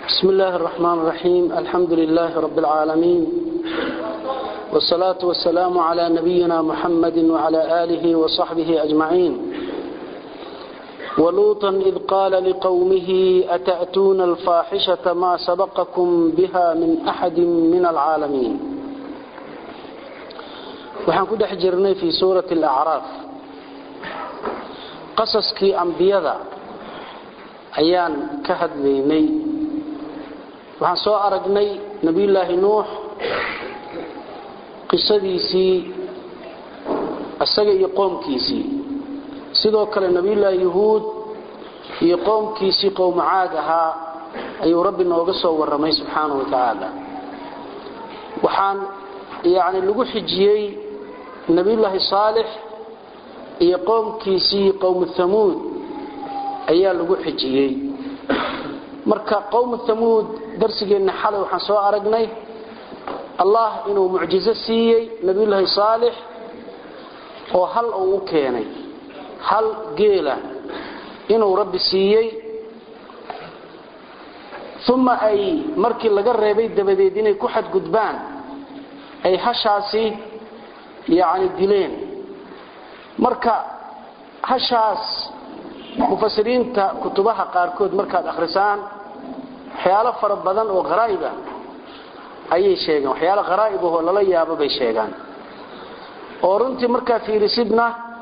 بسم الله الرحمن الرحيم الحمد لله رب العالمين والصلاة والسلام على نبينا محمد وعلى آله وصحبه أجمعين ولوطا إذ قال لقومه أتأتون الفاحشة ما سبقكم بها من أحد من العالمين waxaan ku dhex jirnay fii suurati alacraaf qasaskii ambiyada ayaan ka hadlaynay waxaan soo aragnay nebiyullaahi nuux qisadiisii isaga iyo qoomkiisii sidoo kale nebiyullaahi yuhuud iyo qoomkiisii qowmu caad ahaa ayuu rabbi nooga soo warramay subxaanahu wa tacaala waxaan yani lagu xijiyey nabiyullaahi saalix iyo qowmkiisii qowmu hamuud ayaa lagu xijiyey marka qowmu hamuud darsigeenna xalay waxaan soo aragnay allah inuu mucjizo siiyey nabiyullaahi saalix oo hal uu u keenay hal geela inuu rabbi siiyey uma ay markii laga reebay dabadeed inay ku xadgudbaan ay hashaasi yani dileen marka hashaas mufasiriinta kutubaha qaarkood markaad akhrisaan waxyaalo fara badan oo haraa'ibah ayay sheegaan waxyaalo haraa'ib ahoo lala yaabo bay sheegaan oo runtii markaa fiirisidna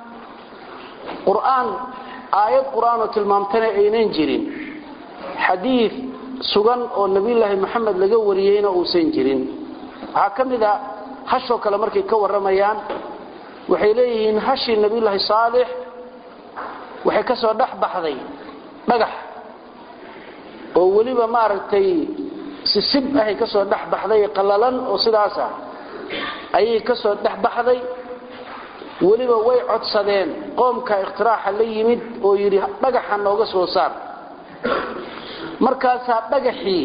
qur'aan aayad qur'aanoo tilmaamtana aynan jirin xadiid sugan oo nebiyulaahi moxamed laga wariyeyna uusan jirin waxaa ka mid a hashoo kale markay ka warramayaan waxay leeyihiin hashii nebiyulaahi saalix waxay ka soo dhex baxday dhagax oo weliba maaragtay sisib ahay ka soo dhex baxday qallalan oo sidaas ah ayay ka soo dhex baxday weliba way codsadeen qoomka ikhtiraaxa la yimid oo yidhi dhagaxa nooga soo saar markaasaa dhagaxii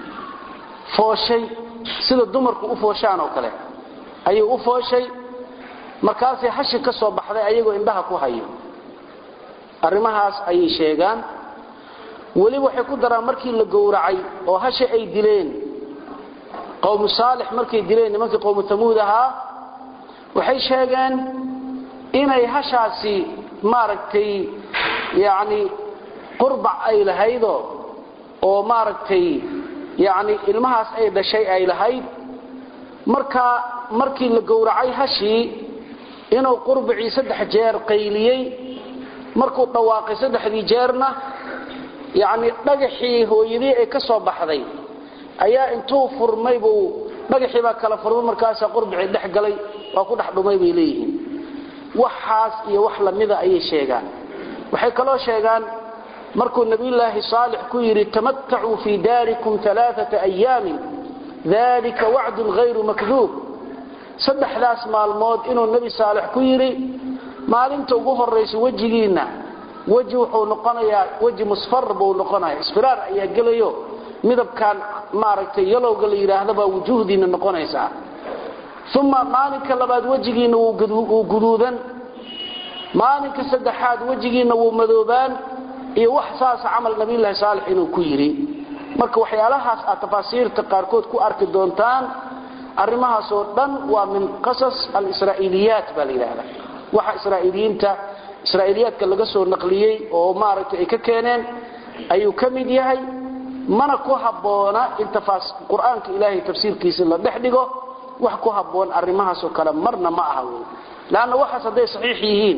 fooshay sida dumarku u fooshaan oo kale ayay u fooshay markaasay hashi ka soo baxday ayagoo indhaha ku hayo arrimahaas ayay sheegaan weli waxay ku daraan markii la gowracay oo hashi ay dileen qowmu saalix markay dileen nimankii qowmu tamuud ahaa waxay sheegeen inay hashaasi maaragtay yacni qurbac ay lahaydo oo maaragtay yacni ilmahaas ay dhashay ay lahayd marka markii la gowracay hashii inuu qurbacii saddex jeer qayliyey markuu dhawaaqay saddexdii jeerna yacni dhagaxii hooyadii ay ka soo baxday ayaa intuu furmay buu dhagaxii baa kala furmay markaasaa qurbacii dhex galay waa ku dhex dhumay bay leeyihiin waxaas iyo wax lamida ayay sheegaan waxay kaloo sheegaan markuu nebiyulaahi saalix ku yidhi tamatacuu fii daarikum alaaata ayaamin dalika wacdun hayru makduub saddexdaas maalmood inuu nebi saalix ku yidhi maalinta ugu horaysa wejigiinna weji wuxuu noqonayaa weji musfar buu noqonaya isfiraar ayaa gelayo midabkan maaragtay yalowga la yidhaahda baa wujuhdiina noqonaysaa uma maalinka labaad wejigiinna wuu guduudan maalinka saddexaad wejigiinna wuu madoobaan iyo wax saasa camal nabiyulaahi saalix inuu ku yidhi marka waxyaalahaas aad tafaasiirta qaarkood ku arki doontaan arrimahaasoo dhan waa min qasas alisraa'iiliyaat baa la yidhaahda waxa israa'iiliyiinta israa'iiliyaadka laga soo naqliyey oo maaragtay ay ka keeneen ayuu ka mid yahay mana ku habboona in qur-aanka ilaahay tafsiirkiisa la dhex dhigo wax ku habboon arrimahaasoo kale marna ma aha wey leanna waxaas hadday saxiix yihiin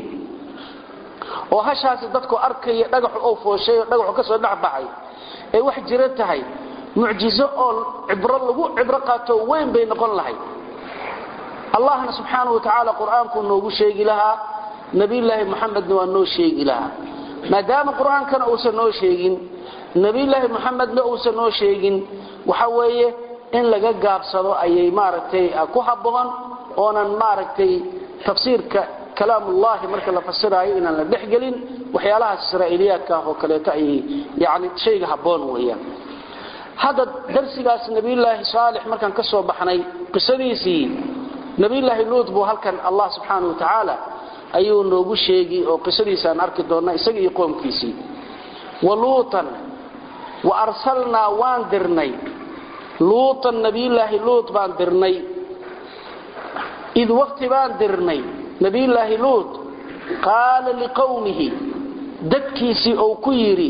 oo hashaasi dadku arkaya dhagaxu oo fooshay oo dhagaxu ka soo dhex baxay ay wax jira tahay mucjizo oo cibro lagu cibro qaato weyn bay noqon lahayd allahna subxaana wa tacaala qur-aankuu noogu sheegi lahaa nebiyulaahi muxamedna waa noo sheegi lahaa maadaama qur-aankana uusan noo sheegin nebiyulaahi muxamedna uusan noo sheegin waxa weeye in laga gaabsado ayay maaragtay ku habboon oonan maaragtay tafsiirka kalaamullahi marka la fasiraayo inaan la dhexgelin waxyaalahaas israa'iiliyaadka ah oo kaleeto ayay yani shayga habboon weeyaan hadda darsigaas nebiyulaahi saalix markaan ka soo baxnay qisadiisii nebiyulaahi luut buu halkan allah subxaana wa tacaala ayuu noogu sheegi oo qisadiisaan arki doonnaa isaga iyo qoomkiisii waluutan wa arsalnaa waan dirnay luutan nabiyulaahi luut baan dirnay id waqti baan dirnay nabiyulaahi luut qaala liqowmihi dadkiisii ou ku yidhi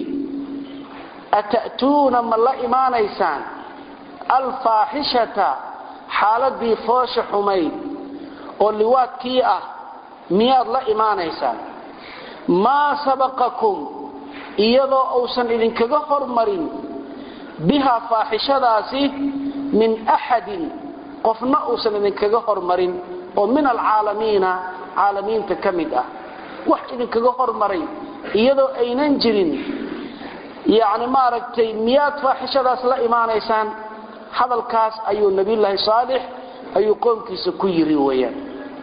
ata'tuuna ma la imaanaysaan alfaaxishata xaaladii foosha xumayd oo liwaadkii ah miyaad la imaanaysaan maa sabaqakum iyadoo uusan idinkaga hormarin bihaa faaxishadaasi min axadin qofna uusan idinkaga hormarin oo min alcaalamiina caalamiinta ka mid ah wax idinkaga hormaray iyadoo aynan jirin yani maaragtay miyaad faaxishadaas la imaanaysaan hadalkaas ayuu nabiyulaahi saalix ayuu qoomkiisa ku yiri weyaan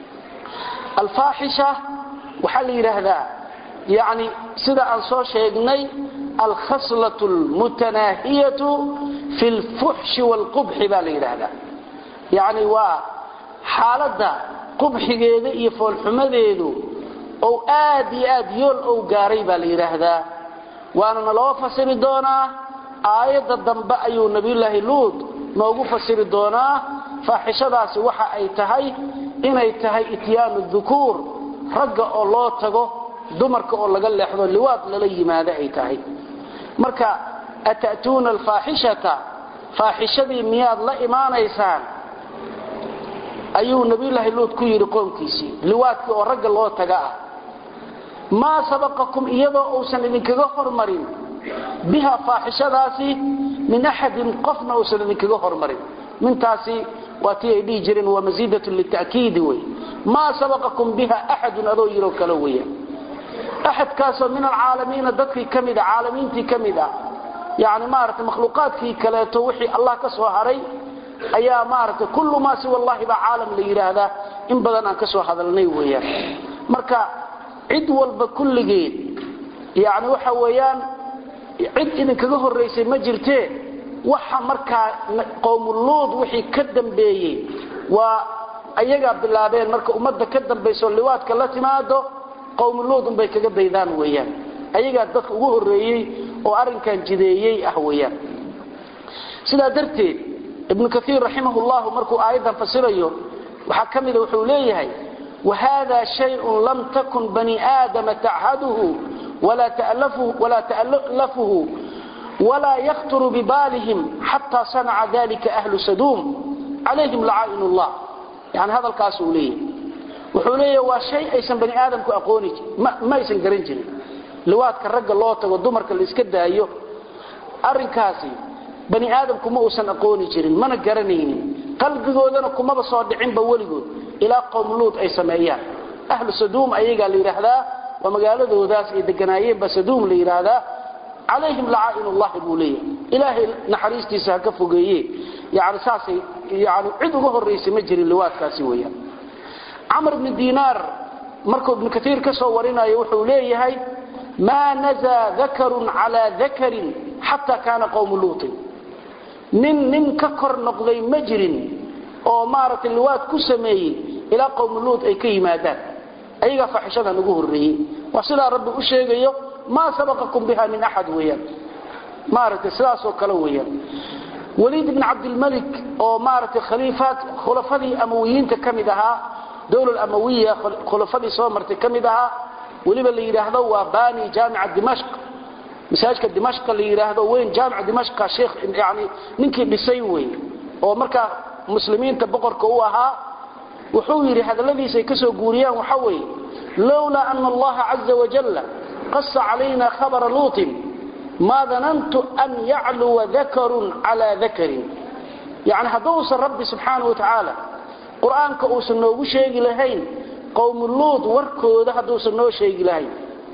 alfaaxisha waxaa la yidhaahdaa yani sida aan soo sheegnay alkhaslatu lmutanaahiyatu fi lfuxshi waalqubxi baa la yidhaahdaa yani waa xaaladda qubxigeeda iyo foolxumadeedu ou aad iyo aad yool ou gaaray baa la yidhaahdaa waanana loo fasiri doonaa aayadda dambe ayuu nabiyulaahi luud noogu fasiri doonaa faaxishadaasi waxa ay tahay inay tahay ityaanu dukuur ragga oo loo tago dumarka oo laga leexdo liwaad lala yimaado ay tahay marka ata'tuuna alfaaxishata faaxishadii miyaad la imaanaysaan ayuu nabiyulaahi luud ku yidhi qoomkiisii liwaadkii oo ragga loo taga ah maa sabaqakum iyadoo uusan idinkaga hormarin biha faaxishadaasi min axadin qofna uusan idinkaga hormarin mintaasi waa tii ay dhihi jireen waa masiidatun lita'kiidi wey maa sabaqakum biha axadun adoo yiroo kale weya axadkaasoo min alcaalamiina dadkii ka mid a caalamiintii ka mid ah yani maaragtay makhluuqaadkii kaleeto wixii allah ka soo haray ayaa maaragtay kullu maa siwa allahi baa caalam la yidhaahdaa in badan aan ka soo hadalnay weeyaan marka cid walba kulligeed yani waxa weeyaan cid idinkaga horaysay ma jirtee waxa markaa qowmuluud wixii ka dambeeyey waa ayagaa bilaabeen marka ummadda ka dambayso liwaadka la timaado qowmuluud unbay kaga daydaan weeyaan ayagaa dadka ugu horeeyey oo arrinkan jideeyey ah weeyaan sidaa darteed ibnu kaiir raximah llahu markuu aayaddan fasirayo waxaa ka mida wuxuu leeyahay wahada shayun lam takun bani aadama tachaduhu walaa ta'lafuhu walaa yakhturu bibaalihim xataa sanaca dalika ahlu saduum calayhim lacaain llah yani hadalkaasuu leeyahay wuxuu leeyahay waa shay aysan bani aadamku aqooni ma aysan garan jirin liwaadka ragga loo tago dumarka la iska daayo arrinkaasi bani aadamku ma uusan aqooni jirin mana garanaynin qalbigoodana kumaba soo dhicinba weligood ilaa qowmluud ay sameeyaan ahlu saduum ayagaa la yidhaahdaa waa magaaladoodaas ay deganaayeenba saduum la yidhaahdaa calayhim lacaa'inullahi buu leeyahay ilaahay naxariistiisa ha ka fogeeye yani saasay yani cid uga horraysay ma jirin liwaadkaasi weeyaan camr bni dinaar markuu ibnu kaiir ka soo warinayo wuxuu leeyahay maa nazaa dakarun calaa dakarin xataa kaana qowmu luutin nin nin ka kor noqday ma jirin oo maaragtay liwaad ku sameeyey ilaa qowmu luud ay ka yimaadaan ayagaa faaxishadan ugu horreeyey waa sidaa rabbi u sheegayo maa sabaqakum biha min axad weeyaan maaragtay sidaasoo kale weeyaan waliid ibn cabdilmalik oo maaragtay khaliifaad khulafadii amawiyiinta ka mid ahaa dowlal amawiya khulafadii soo martay ka mid ahaa weliba la yidhaahdo waa bani jaamica dimashq masaajidka dimashqa la yidhaahdo weyn jaamica dimashqa sheekh yani ninkii dhisay wey oo markaa muslimiinta boqorka u ahaa wuxuu yidhi hadalladiisa ay ka soo guuriyaan waxa weeye lowlaa ana allaha caza wajalla qasa calayna khabara luutin maa danantu an yacluwa dakarun calaa dakarin yani hadduusan rabbi subxaana wa tacaala qur-aanka uusan noogu sheegi lahayn qowmu luud warkooda hadduusan noo sheegi lahayn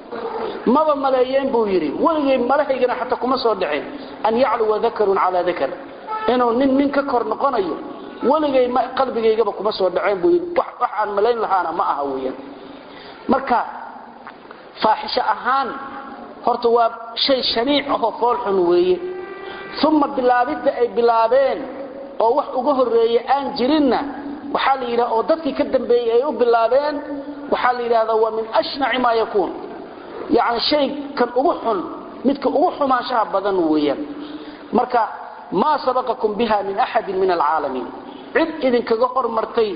maba maleeyeen buu yidhi weligay malahaygana xataa kuma soo dhicin an yacluwa dakarun calaa dakar inuu nin nin ka kor noqonayo weligay qalbigaygaba kuma soo dhaceen buu yidhi wax aan malayn lahaana ma aha weeyaan marka faaxisho ahaan horta waa shay shaniic ahoo foolxun weeye uma bilaabidda ay bilaabeen oo wax uga horreeye aan jirinna waxaa la yidhaha oo dadkii ka dambeeyey ay u bilaabeen waxaa la yidhahdaa waa min ashnaci maa yakuun yacni shay kan ugu xun midka ugu xumaanshaha badan weeyaan marka maa sabaqakum biha min axadin min alcaalamiin cid idinkaga hormartay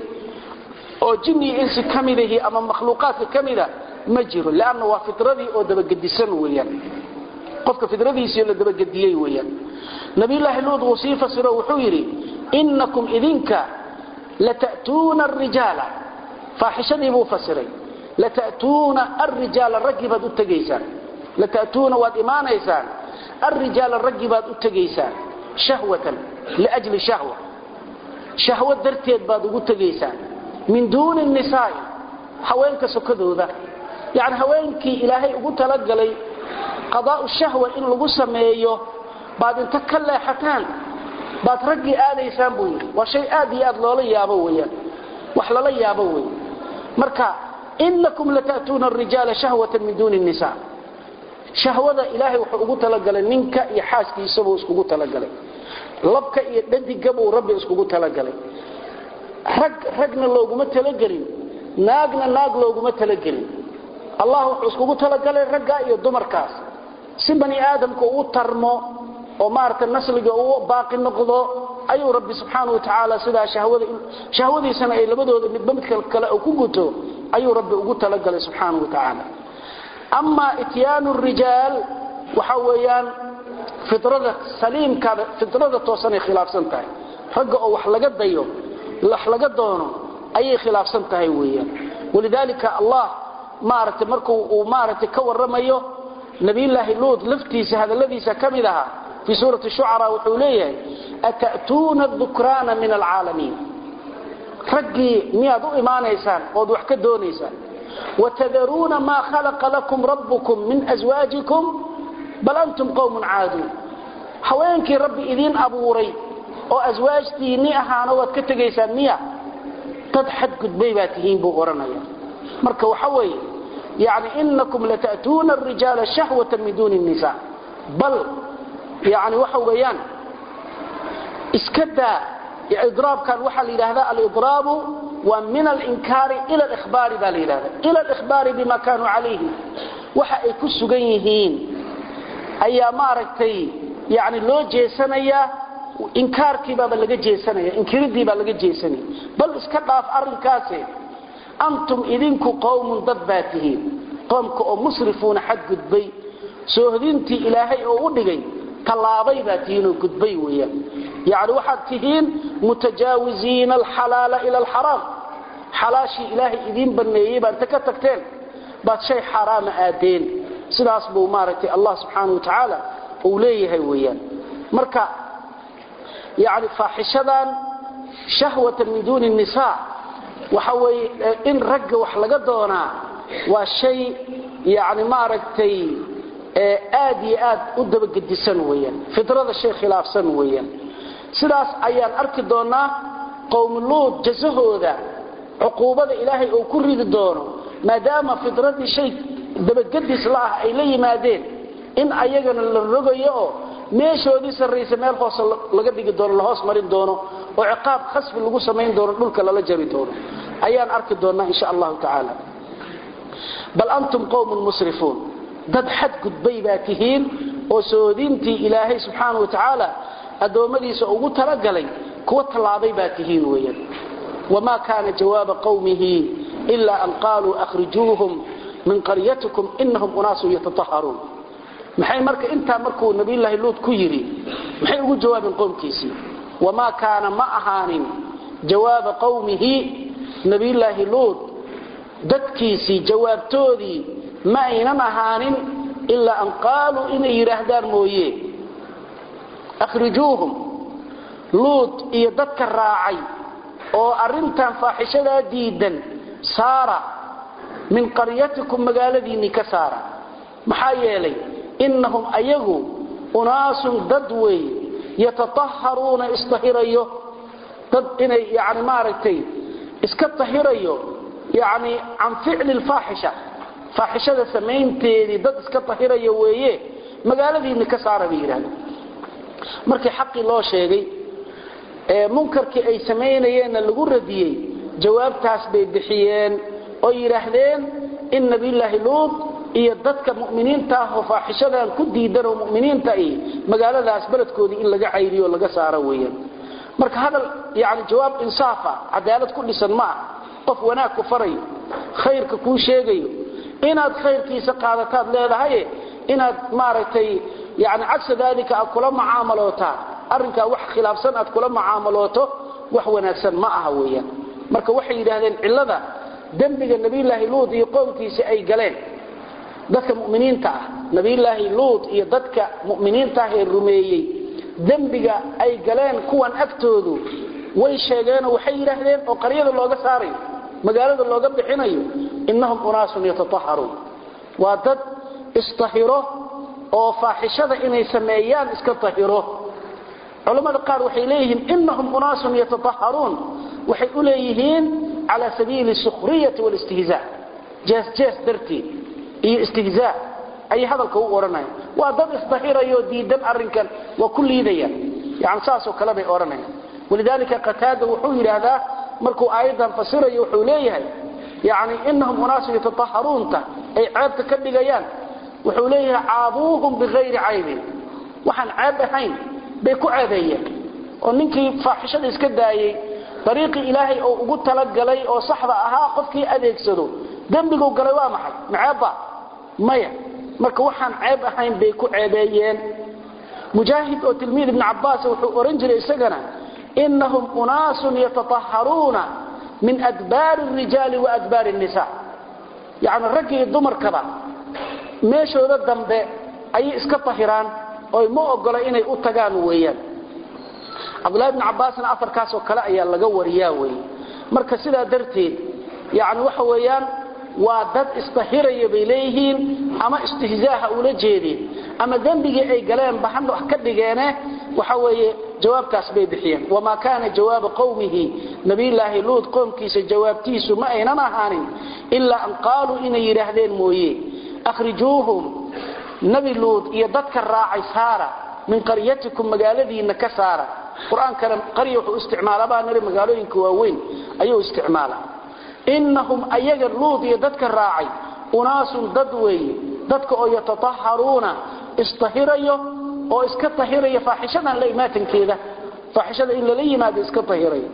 oo jinni iyo insi ka midahi ama makhluuqaadka ka mida ma jiro leanna waa fitradii oo dabagedisan weeyaan qofka fidradiisii la dabagediyey weeyaan nabiyullaahi luud wuu sii fasiro wuxuu yidhi innakum idinka lata'tuuna arijaala faaxishadii buu fasiray lata'tuuna alrijaala raggii baad u tegaysaan lata'tuuna waad imaanaysaan alrijaala raggii baad u tegaysaan shahwatan liajli shahwa shahwo darteed baad ugu tegaysaan min duuni nisaa'i haweenka sokadooda yacni haweenkii ilaahay ugu talagalay qadaa'u shahwa in lagu sameeyo baad inta ka leexataan baad raggii aadaysaan buu yidhi waa shay aad iyo aad loola yaabo weeyaan wax lala yaabo wey marka inakum lata'tuuna arijaala shahwatan min duuni nisa shahwada ilaahay wuxuu ugu talagalay ninka iyo xaaskiisabuu iskugu talagalay labka iyo dhadigabuu rabbi iskugu talagalay rag ragna looguma talagelin naagna naag looguma talagelin allah wuxuu iskugu talagalay ragga iyo dumarkaas si bani aadamka uu tarmo oo maaragtay nasliga uu baaqi noqdo ayuu rabbi subxaanahu watacaala sidaa shahwada shahwadiisana ay labadooda midba midka kale uu ku guto ayuu rabbi ugu talagalay subxaanahu watacaala amaa ityaanu rijaal waxa weeyaan fidrada saliimkaada fidrada toosanay khilaafsan tahay ragga oo wax laga dayo wax laga doono ayay khilaafsan tahay weeyaan walidaalika allah maaragtay markuu uu maaragtay ka warramayo nabiyullaahi luud laftiisa hadalladiisa ka mid ahaa fii suurati shucaraa wuxuu leeyahay ata'tuuna adukraana min alcaalamiin raggii miyaad u imaanaysaan ood wax ka doonaysaan watadaruuna maa khalaqa lakum rabbukum min aswaajikum bal antum qowmun caaduun haweenkii rabbi idiin abuuray oo aswaajtiinni ahaana waad ka tegaysaan miya dad xadgudbay baa tihiin buu odhanaya marka waxa weeye yani inakum lata'tuuna arijaala shahwatan min duuni nisa bal yani waxa weeyaan iska daa idraabkan waxaa la yidhaahdaa alidraabu waa min alinkaari ila alihbaari baa la yidhahda ila alihbaari bima kaanuu calayhi waxa ay ku sugan yihiin ayaa maaragtay yani loo jeesanayaa inkaarkiibaaba laga jeesanaya inkiridiibaa laga jeesanaya bal iska dhaaf arrinkaase antum idinku qowmun dad baa tihiin qoomka oo musrifuuna xadgudbay soohdintii ilaahay oo u dhigay tallaabay baa tihiin oo gudbay weeyaan yacni waxaad tihiin mutajaawiziina alxalaala ila alxaraam xalaashii ilaahay idiin banneeyey baa inta ka tagteen baad shay xaaraama aadeen sidaas buu maaragtay allah subxaanau watacaala uu leeyahay weeyaan marka yani faaxishadan shahwatan min duuni nisaa waxa weeye in ragga wax laga doonaa waa shay yani maaragtay aad iyo aad u dabagedisan weeyaan fidrada shay khilaafsan weeyaan sidaas ayaan arki doonaa qowmuluud jasahooda cuquubada ilaahay uu ku ridi doono maadaama fidradii shay dabagedis la ah ay la yimaadeen in ayagana la rogayo oo meeshoodii sarraysa meel hoose laga dhigi doono la hoos marin doono oo ciqaab khasfi lagu samayn doono dhulka lala jari doono ayaan arki doonaa insha allahu tacaala bal antum qowmun musrifuun dad xadgudbay baa tihiin oo soodintii ilaahay subxaana wa tacaala addoommadiisa ugu talagalay kuwa tallaabay baa tihiin weeyaan wamaa kaana jawaaba qowmihi ilaa an qaaluu akhrijuuhum min qaryatikum inahum unaasun yatataharuun maxay marka intaa markuu nabiyulaahi luud ku yidhi maxay ugu jawaabeen qowmkiisii wamaa kaana ma ahaanin jawaaba qowmihi nabiyulaahi luud dadkiisii jawaabtoodii ma aynan ahaanin ilaa an qaaluu inay yidhaahdaan mooye akhrijuuhum luud iyo dadka raacay oo arrintan faaxishadaa diidan saara min qaryatikum magaaladiinnii ka saara maxaa yeelay innahum ayagu unaasun dad weeye yatataharuuna isdahirayo dad inay yani maaragtay iska tahirayo yani can ficli lfaaxisha faaxishada samaynteedii dad iska tahirayo weeye magaaladiinni ka saara bay yidhahdeen markii xaqii loo sheegay ee munkarkii ay samaynayeenna lagu radiyey jawaabtaas bay bixiyeen oo yidhaahdeen in nabiyulaahi luud iyo dadka mu'miniinta ah oo faaxishadan ku diidan oo mu'miniinta ay magaaladaas beledkoodii in laga cayriyo laga saaro weeyaan marka hadal yani jawaab insaafa cadaalad ku dhisan ma ah qof wanaag ku farayo khayrka kuu sheegayo inaad khayrkiisa qaadataad leedahay inaad maaragtay yani cagsa daalika aad kula mucaamalootaa arrinkaa wax khilaafsan aad kula mucaamalooto wax wanaagsan ma aha weeyaan marka waxay yidhaahdeen cillada dembiga nebiyulaahi luud iyo qoomkiisa ay galeen dadka muminiinta ah nebiyulaahi luud iyo dadka mu'miniinta ah ee rumeeyey dembiga ay galeen kuwan agtoodu way sheegeenoo waxay yidhaahdeen oo qaryada looga saarayo magaalada looga bixinayo innahum unaasun yatataharuun waa dad istahiro oo faaxishada inay sameeyaan iska tahiro culammada qaar waxay leeyihiin innahum unaasun yatataharuun waxay u leeyihiin cala sabiili sukhriyati walistihzaa jees jees darteed iyo istihzaa ayay hadalka u odhanayaan waa dad isdahirayo diidan arrinkan waa ku liidayaan yani saasoo kale bay odhanayaan walidaalika qataada wuxuu yidhaahdaa markuu aayaddan fasirayo wuxuu leeyahay yani inahum unaasun yatataharuunta ay ceebta ka dhigayaan wuxuu leeyahay caabuuhum bikayri caybin waxaan ceeb ahayn bay ku ceebeeyeen oo ninkii faaxishada iska daayey dariiqii ilaahay oo ugu talagalay oo saxda ahaa qofkii adeegsado dembigu galay waa maxay maceebba maya marka waxaan ceeb ahayn bay ku ceebeeyeen mujaahid oo tilmiid ibn cabbaas wuxuu oran jiray isagana inahum unaasun yatataharuuna min adbaari rijaali wa adbaari nisa yani raggi iyo dumarkaba meeshooda dambe ayay iska tahiraan oo ma ogola inay u tagaan weeyaan cabdullahi ibn cabbaasna afarkaasoo kale ayaa laga wariyaa wey marka sidaa darteed yani waxa weeyaan waa dad istahiraya bay leeyihiin ama istihzaaha ula jeedeen ama dembigii ay galeen baxan wax ka dhigeene waxa weeye jawaabtaas bay bixiyeen wamaa kaana jawaaba qowmihi nabiyulaahi luud qoomkiisa jawaabtiisu ma aynan ahaanin ilaa an qaaluu inay yidhaahdeen mooye akhrijuuhum nabi luud iyo dadka raacay saara min qaryatikum magaaladiinna ka saara qur-aankana qarya wuxuu isticmaala baa nari magaalooyinka waaweyn ayuu isticmaala innahum ayaga luud iyo dadka raacay unaasun dad weeye dadka oo yatataharuuna istahirayo oo iska tahiraya faaxishadan la imaatankeeda faaxishada in lala yimaado iska tahirayo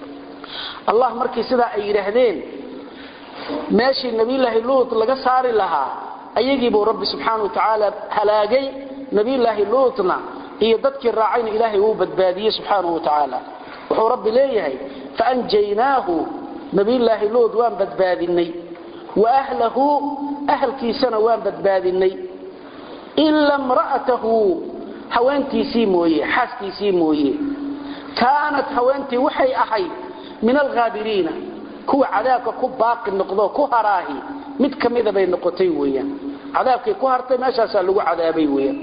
allah markii sidaa ay yidhaahdeen meeshii nabiyulaahi luud laga saari lahaa ayagiibuu rabbi subxaana wa tacaala halaagay nabiyulaahi luudna iyo dadkii raacayna ilaahay wuu badbaadiyey subxaana wa tacaala wuxuu rabbi leeyahay faanjaynaahu nabiyulaahi luud waan badbaadinay wa ahlahu ahalkiisana waan badbaadinay ila mra'atahu haweentiisii mooye xaaskiisii mooye kaanat haweentii waxay ahayd min alhaabiriina kuwa cadaabka ku baaqi noqdo ku haraahi mid ka mida bay noqotay weeyaan cadaabkay ku hartay meeshaasaa lagu cadaabay weeyaan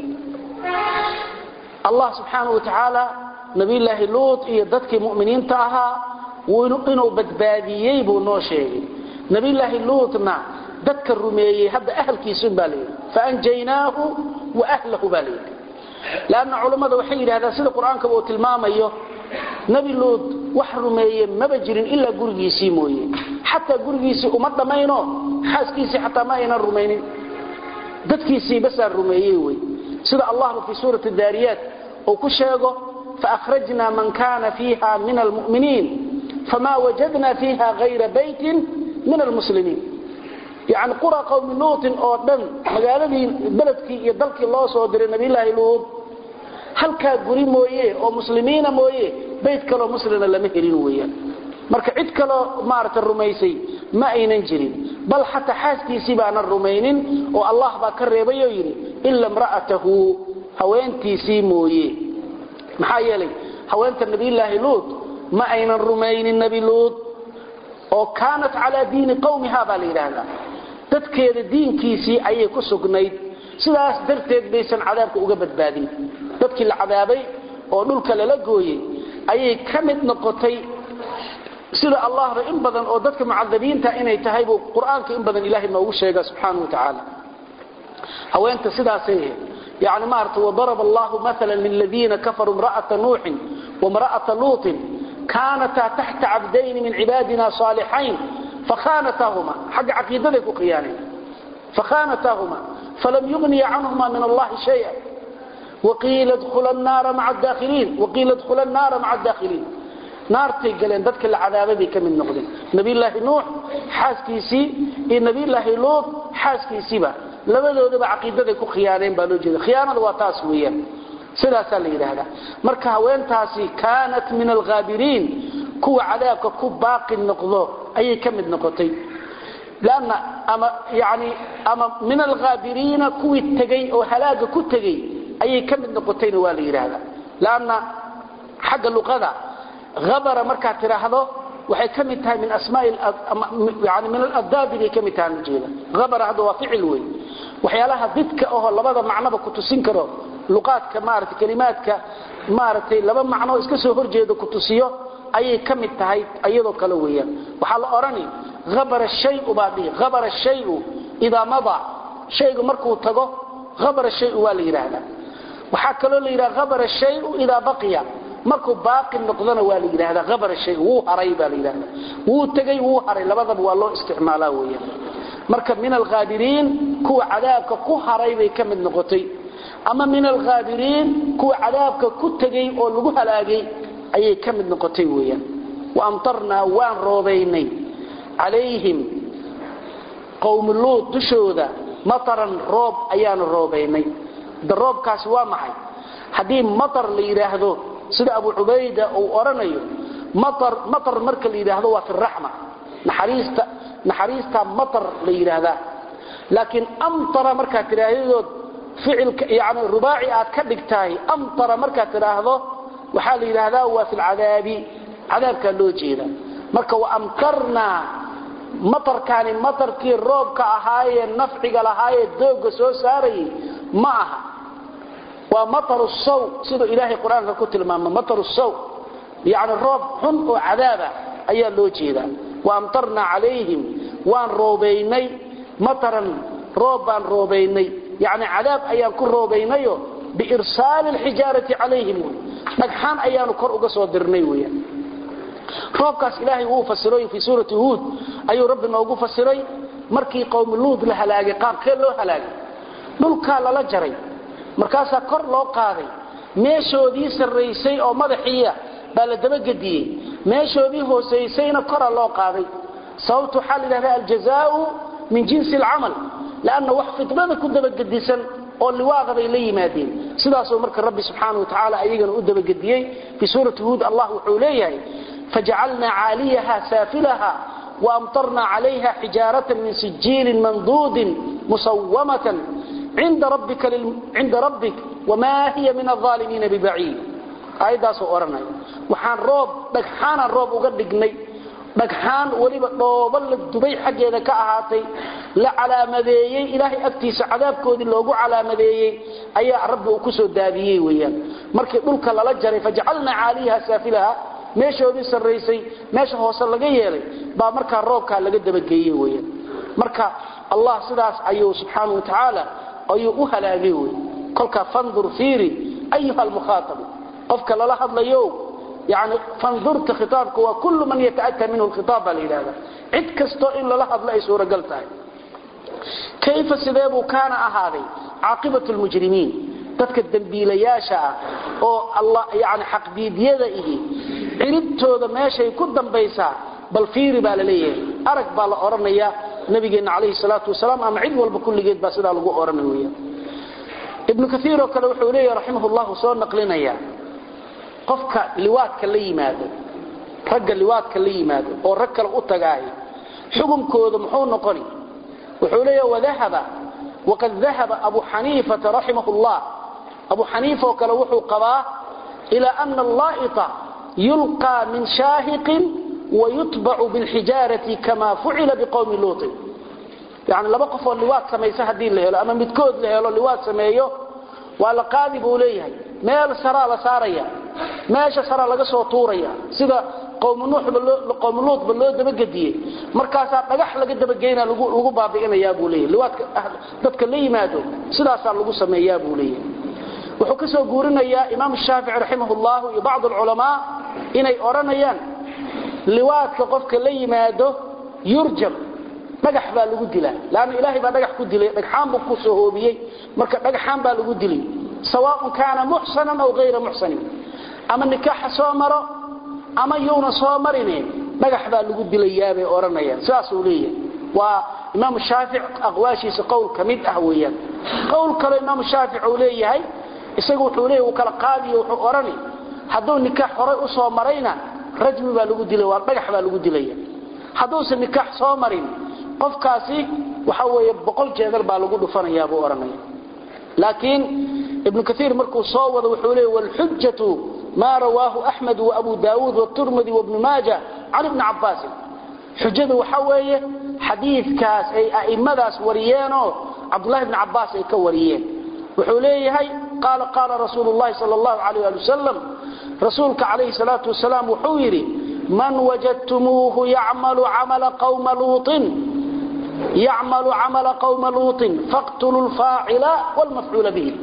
allah subxaanahu wa tacaala nabiyulaahi luud iyo dadkii mu'miniinta ahaa inuu badbaadiyey buu noo sheegay nabiyulaahi luudna dadka rumeeyey hadda ahalkiisun baa layidhi faanjaynaahu wa ahlahu baa layidhi lanna culammada waxay yidhahdaan sida qur-aankaba uu tilmaamayo nebi luud wax rumeeye maba jirin ilaa gurigiisii mooye xataa gurigiisii uma dhammayno xaaskiisii xataa ma aynan rumaynin dadkiisii basaa rumeeyey wey sida allahba fii suurati daariyaat uu ku sheego faakhrajna man kana fiiha min almu'miniin fama wajadna fiiha hayra baytin min almuslimiin yani qura qowmi luutin oo dhan magaaladii beledkii iyo dalkii loo soo diray nabiyulaahi luud halkaa guri mooye oo muslimiina mooye bayt kaloo muslina lama helin weeyaan marka cid kaloo maaragta rumaysay ma aynan jirin bal xataa xaaskiisii baanan rumaynin oo allah baa ka reebay oo yidhi ila imra'atahu haweentiisii mooye maxaa yeelay haweenta nabiyulaahi luud ma aynan rumaynin nebi luud oo kaanat calaa diini qowmiha baa la yidhaahdaa dadkeeda diinkiisii ayay ku sugnayd sidaas darteed baysan cadaabka uga badbaadin dadkii la cadaabay oo dhulka lala gooyey ayay ka mid noqotay sida allahba in badan oo dadka mucadabiinta inay tahay buu qur-aanka in badan ilaahay noogu sheega subxaanau wa tacaala haweenta sidaasay ahayd yani maarata wadaraba allahu maala liladiina kafaruu imra'ata nuuxin waimra'ata luutin kaanataa taxta cabdayni min cibaadina saalixayn fakhaanataahuma xagga caqiidaday ku khiyaaneen fakhanataahuma falam yugniya canhuma min allahi shaya waqiila dkhula naara maca daakhiliin waqiila dkhula naara maca adaakhiliin naartay galeen dadka la cadaabay bay ka mid noqdeen nabiyulaahi nuux xaaskiisii iyo nabiyulaahi luud xaaskiisiiba labadoodaba caqiidaday ku khiyaaneen baa loo jeeda khiyaanada waa taas weeyaan sidaasaa la yidhaahdaa marka haweentaasi kaanat min alghaabiriin kuwa cadaabka ku baaqi noqdo ayay ka mid noqotay lanna ama yani ama min alghaabiriina kuwii tegey oo halaaga ku tegey ayay ka mid noqotayna waa la yidhaahdaa lanna xagga luqada habara markaad tidhaahdo waxay ka mid tahay min asmaa yani min aladaabi bay ka mid tahay ujeeda habara hadda waa ficil wey waxyaalaha didka aho labada macnoba ku tusin karo luqaadka maarata kelimaadka maaragtay laba macnoo iska soo horjeeda ku tusiyo ayay ka mid tahay iyadoo kale weeyaan waxaa la odhani habara shayu baa dhihi habara shayu idaa mada shaygu markuu tago habara shayu waa la yidhaahdaa waxaa kaloo la yidhaha habara shayu idaa baqiya markuu baaqi noqdona waa la yidhaahdaa habara shay wuu haray baa la yidhahdaa wuu tegey wuu haray labadaba waa loo isticmaalaa weeyaan marka min alghaabiriin kuwa cadaabka ku haray bay ka mid noqotay ama min alghaabiriin kuwa cadaabka ku tegey oo lagu halaagay ayay ka mid noqotay weeyaan wa amtarnaa waan roobaynay calayhim qowmi luud dushooda mataran roob ayaanu roobaynay da roobkaasi waa maxay haddii matar la yidhaahdo sida abu cubayda uu odhanayo matar marka la yidhaahdo waa fi raxma naxariista naxariistaa matar la yidhaahdaa laakiin amtara markaad tidhaahdood ficilka yani rubaaci aad ka dhigtahay amtara markaad tidhaahdo waxaa la yidhaahdaa waa fi lcadaabi cadaabkaa loo jeeda marka wa amtarnaa matarkaani matarkii roobka ahaayee nafciga lahaayee doogga soo saarayay ma aha waa mataru saw siduu ilaahay qur-aanka ku tilmaama mataru saw yani roob xun oo cadaaba ayaa loo jeedaa wa amtarnaa calayhim waan roobaynay mataran roob baan roobaynay yani cadaab ayaan ku roobaynayo biirsaali alxijaarati calayhim dhagxaan ayaanu kor uga soo dirnay weyaan roobkaas ilaahay wuu fasiray fii suurati huud ayuu rabbi noogu fasiray markii qowmi luud la halaagay qaabkee loo halaagay dhulkaa lala jaray markaasaa kor loo qaaday meeshoodii sarraysay oo madaxiiya baa la dabagediyey meeshoodii hoosaysayna kora loo qaaday sababtu waxaa la yidhahda aljazaau min jinsi alcamal lanna wax fitnada ku dabagedisan oo liwaada bay la yimaadeen sidaasuu marka rabbi subxaana wa tacaala ayagana u dabagediyey fii suurati huud allah wuxuu leeyahay fajacalnaa caaliyaha saafilaha waamtarna calayha xijaaratan min sijiilin manduudin musawamatan cinda rabbik wmaa hiya min aalimiina bibaciid aayaddaasuu odhanaya waxaan roob dhagxaanaan roob uga dhignay dhagxaan weliba dhoobo la dubay xaggeeda ka ahaatay la calaamadeeyey ilaahay agtiisa cadaabkoodii loogu calaamadeeyey ayaa rabbi uu ku soo daadiyey weyaan markii dhulka lala jaray fajacalnaa caaliyaha saafilaha meeshoodii sarraysay meesha hoose laga yeelay baa markaa roobkaa laga dabageeyey weyaan marka allah sidaas ayuu subxaana wa tacaala ayuu u halaagay wey kolkaa fandur fiiri ayuha almukhaatabu qofka lala hadlayo yani fandurta khitaabka waa kullu man yata'ata minhu lkhitaab baa la yidhahda cid kastoo in lala hadlo ay suuragal tahay kayfa sidee buu kaana ahaaday caaqibatu lmujrimiin dadka dembiilayaasha ah oo alla yani xaqdiidyada ihi ciribtooda meeshay ku dambaysaa bal fiiri baa la leeyahay arag baa la odhanaya nabigeenna calayhi salaatu wasalaam ama cid walba kulligeed baa sidaa lagu odhanay weya ibnu kaiir oo kale wuxuu leeyahy raximah llahu soo naqlinaya qofka liwaadka la yimaado ragga liwaadka la yimaado oo rag kale u tagaahay xukunkooda muxuu noqoni wuxuu leeya wadahaba waqad dahaba abu xaniifata raximah llah abu xaniifa oo kale wuxuu qabaa ilaa ana allaa'ita yulqaa min shaahiqin wayutbacu bilxijaarati kama fucila biqowmi luutin yani laba qofoo liwaad samaysa haddii la helo ama midkood la helo liwaad sameeyo waa la qaadi buu leeyahay meel saraa la saaraya meesha saraa laga soo tuuraya sida qowmi luudba loo dabagediyey markaasaa dhagax laga dabageyna lagu baabi'inayaa buu leeyahy liwaadka dadka la yimaado sidaasaa lagu sameeyaa buu leeyahay wuxuu ka soo guurinayaa imaam shaafici raximah llahu iyo bacd alculamaa inay odhanayaan liwaadka qofka la yimaado yurjam dhagax baa lagu dilaa laanna ilaahay baa dhagax ku dilay dhagxaan buu ku soo hoobiyey marka dhagxaan baa lagu dilay sawaaun kaana muxsanan aw hayra muxsanin ama nikaaxa soo maro ama yuuna soo marine dhagax baa lagu dilayaabay odhanayaan sidaasuu leeyahay waa imaamu shaafic aqwaashiisa qowl ka mid ah weeyaan qowl kaloo imaamu shaafic uu leeyahay isagu wuxuu leeyahy uu kala qaadiyo wuxuu odhani hadduu nikaax horay u soo marayna rajmi baa lagu dilay waa dhagax baa lagu dilaya hadduusan nikaax soo marin qofkaasi waxa weeye boqol jeedal baa lagu dhufanayaa buu odhanaya laakiin ibnu kaiir markuu soo wado wuxuu leeyahy waalxujatu maa rawaahu axmed waabu daawuud waturmidi wabnu maaja can ibni cabbaasin xujadu waxa weeye xadiidkaas ay a'immadaas wariyeenoo cabdullahi bni cabbaas ay ka wariyeen wuxuu leeyahay qaala qaala rasuulu llahi sal allahu alayh ali wasalam rasuulka calayhi salaatu wasalaam wuxuu yidhi man wajadtumuuhu yacmalu camala qawma luuطin yacmalu camala qawma luuطin faqtuluu lfaacila wlmafcuula bihi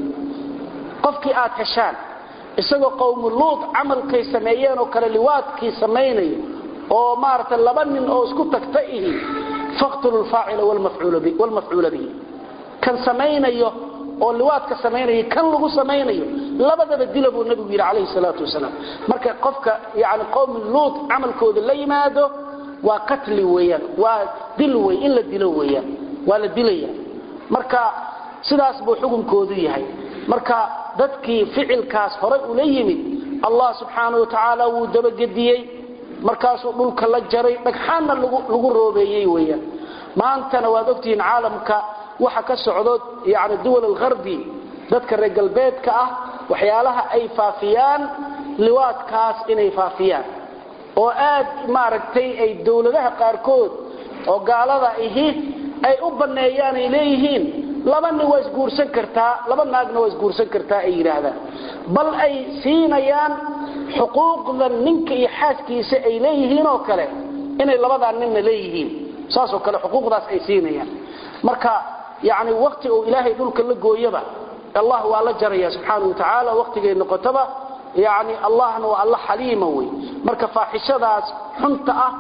qofkii aad heshaan isagoo qowmu luud camalkay sameeyeen oo kale liwaadkii samaynayo oo maarata laba nin oo isku tagta ihi faqtuluu lfaacila wlmafcuula bihi kan samaynayo oo liwaadka samaynaya kan lagu samaynayo labadaba dila buu nabigu yidhi calayhi salaatu wasalaam marka qofka yani qowmi luud camalkooda la yimaado waa qatli weeyaan waa dil wey in la dilo weeyaan waa la dilaya marka sidaas buu xukunkoodu yahay marka dadkii ficilkaas horay ula yimid allah subxaanau watacaala wuu dabagediyey markaasuu dhulka la jaray dhagxaanna lagu roobeeyey weeyaan maantana waad ogtihiin caalamka waxa ka socdo yani duwal alharbi dadka reer galbeedka ah waxyaalaha ay faafiyaan liwaadkaas inay faafiyaan oo aad maaragtay ay dowladaha qaarkood oo gaalada ihi ay u banneeyaan ay leeyihiin laba nin waa isguursan kartaa laba naagna waa isguursan kartaa ay yidhaahdaan bal ay siinayaan xuquuqda ninka iyo xaaskiisa ay leeyihiin oo kale inay labadaa ninna leeyihiin saasoo kale xuquuqdaas ay siinayaan marka yani wakti uu ilaahay dhulka la gooyaba allah waa la jaraya subxaanau watacaala waktigay noqotaba yani allahna waa alla xaliima wey marka faaxishadaas xunta ah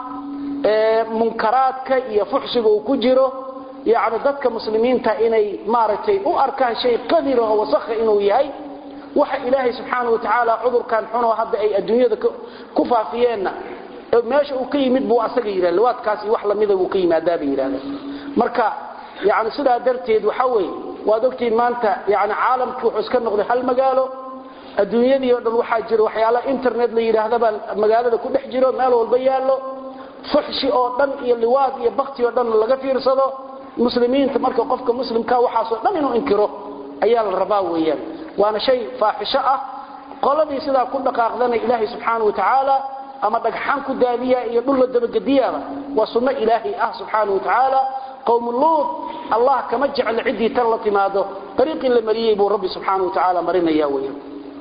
ee munkaraadka iyo fuxsiga uu ku jiro yani dadka muslimiinta inay maaragtay u arkaan shay qadira oo wasakha inuu yahay waxa ilaahay subxaana watacaala cudurkan xunoo hadda ay adduunyada ku faafiyeenna meesha uu ka yimid buu asaga yidhah liwaadkaasi wax lamida buu ka yimaadaabay yidhahdeen marka yani sidaa darteed waxa weeye waad ogtihiin maanta yani caalamkii wuxuu iska noqday hal magaalo adduunyadii o dhan waxaa jiro waxyaala internet la yidhaahdabaa magaalada ku dhex jiro meel walba yaallo fuxshi oo dhan iyo liwaad iyo bakti oo dhan laga fiirsado muslimiinta marka qofka muslimka waxaasoo dhan inuu inkiro ayaa la rabaa weeyaan waana shay faaxisho ah qoladii sidaa ku dhaqaaqdana ilaahay subxaana wa tacaala ama dhagxaan ku daadiya iyo dhul la dabagediyaaba waa sunno ilaahay ah subxaana wa tacaala qowm luud allah kama jeclo ciddii tan la timaado ariiqii la mariyey buu rabbi subxaana wa tacaala marinaya weeyaan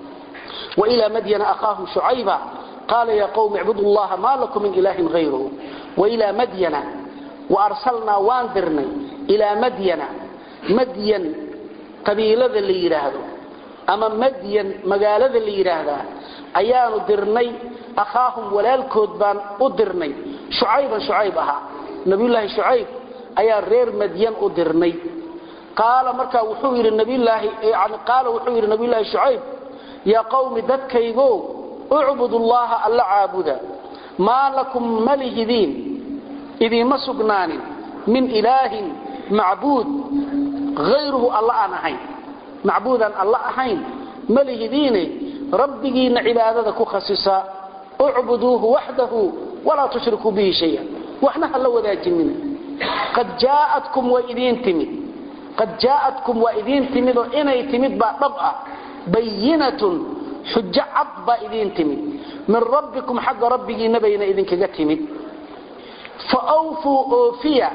وإلى مدين أخاهم شعيبا قال يا قوم اعبدوا الله ما لكم من إله غيره وإلى مدين وأرسلنا واندرنا إلى مدين مدين قبيلة اللي يراهدوا أما مدين مقالة اللي يراهدا أيان درني أخاهم ولا الكودبان أدرني شعيبا شعيبها نبي الله شعيب أيان رير مدين أدرني قال مركا وحوير النبي الله يعني قال وحوير النبي الله شعيب يا قوم ددكيغو اعبدوا الله الا عابدا ما لكم ملهدين اذا ما سغنان من اله معبود غيره الله انا هين معبودا الله هين ملهدين ربنا عبادته كخصصا اعبدوه وحده ولا تشركوا به شيئا واحنا هلا وداجنين قد جاءتكم واذين تمد قد جاءتكم واذين تمد اني تمد بقى بينة حجة عضبة إذين تمد من ربكم حق ربك نبينا إذن كجتمد فأوفوا أوفيا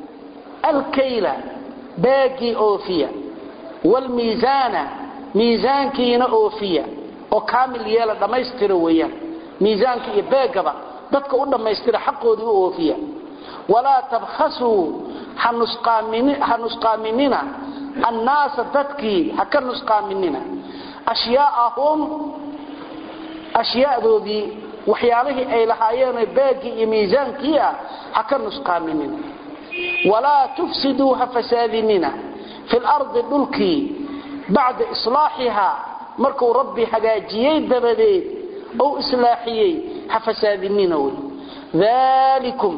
الكيلة باقي أوفيا والميزان ميزان كينا أوفيا وكامل يالا لما يسترويا ميزان كي باقبا dadka u dhameystira xaqoodii u oofiya walaa tabkhasu hanusqaaminina annaasa dadkii ha ka nusqaaminina ashyaa'ahum ashyaa'doodii waxyaalihii ay lahaayeen baagii iyo miisaankii ah ha ka nusqaaminina walaa tufsiduu ha fasaadinina fi lardi dhulkii bacda islaaxihaa markuu rabbi hagaajiyey dabadeed ou islaaxiyey ha fasaadinina wey dalikum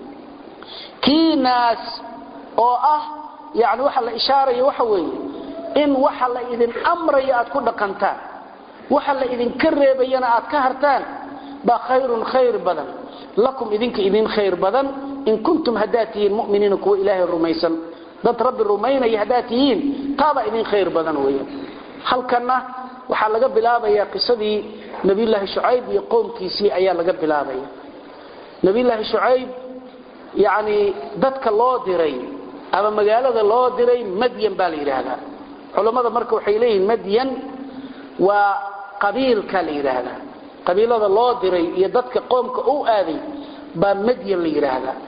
kii naas oo ah yani waxa la ishaaraya waxa weeye in waxa la idin amraya aad ku dhaqantaan waxa la idinka reebayana aad ka hartaan baa khayrun khayr badan lakum idinka idin khayr badan in kuntum haddaad tihiin muminiina kuwa ilaahay rumaysan dad rabbi rumaynaya haddaad tihiin taabaa idin khayr badan weya halkanna waxaa laga bilaabayaa qisadii nabiyulaahi shucayb iyo qoomkiisii ayaa laga bilaabaya nabiyulaahi shucayb yani dadka loo diray ama magaalada loo diray madyan baa la yidhaahdaa culammada marka waxay leeyihiin madyan waa qabiilka la yidhaahdaa qabiilada loo diray iyo dadka qoomka u aaday baa madyan la yidhaahdaa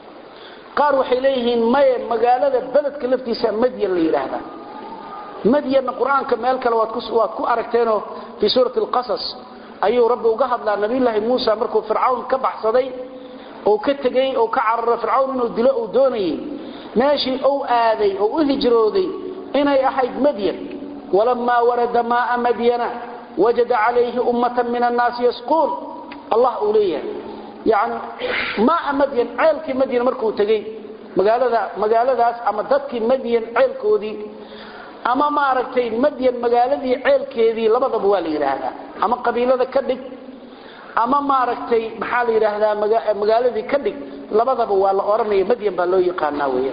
qaar waxay leeyihiin maye magaalada beledka laftiisa madyan la yidhaahdaa madyanna qur-aanka meel kale waad ku aragteenoo fii suurati alqasas ayuu rabbi uga hadlaa nabiyulaahi muusa markuu fircawn ka baxsaday oo ka tegey oo ka cararo fircawn inuu dilo uu doonayey meeshii ou aaday oo u hijrooday inay ahayd madyan walamaa warada maaa madyana wajada calayhi ummatan min annaasi yasquun allah uu leeyahay yani maaa madyan ceelkii madyan markuu tegey magaalada magaaladaas ama dadkii madyan ceelkoodii ama maaragtay madyan magaaladii ceelkeedii labadaba waa la yidhaahdaa ama qabiilada ka dhig ama maaragtay maxaa la yidhaahdaa magaaladii ka dhig labadaba waa la oranaya madyan baa loo yaqaanaa weya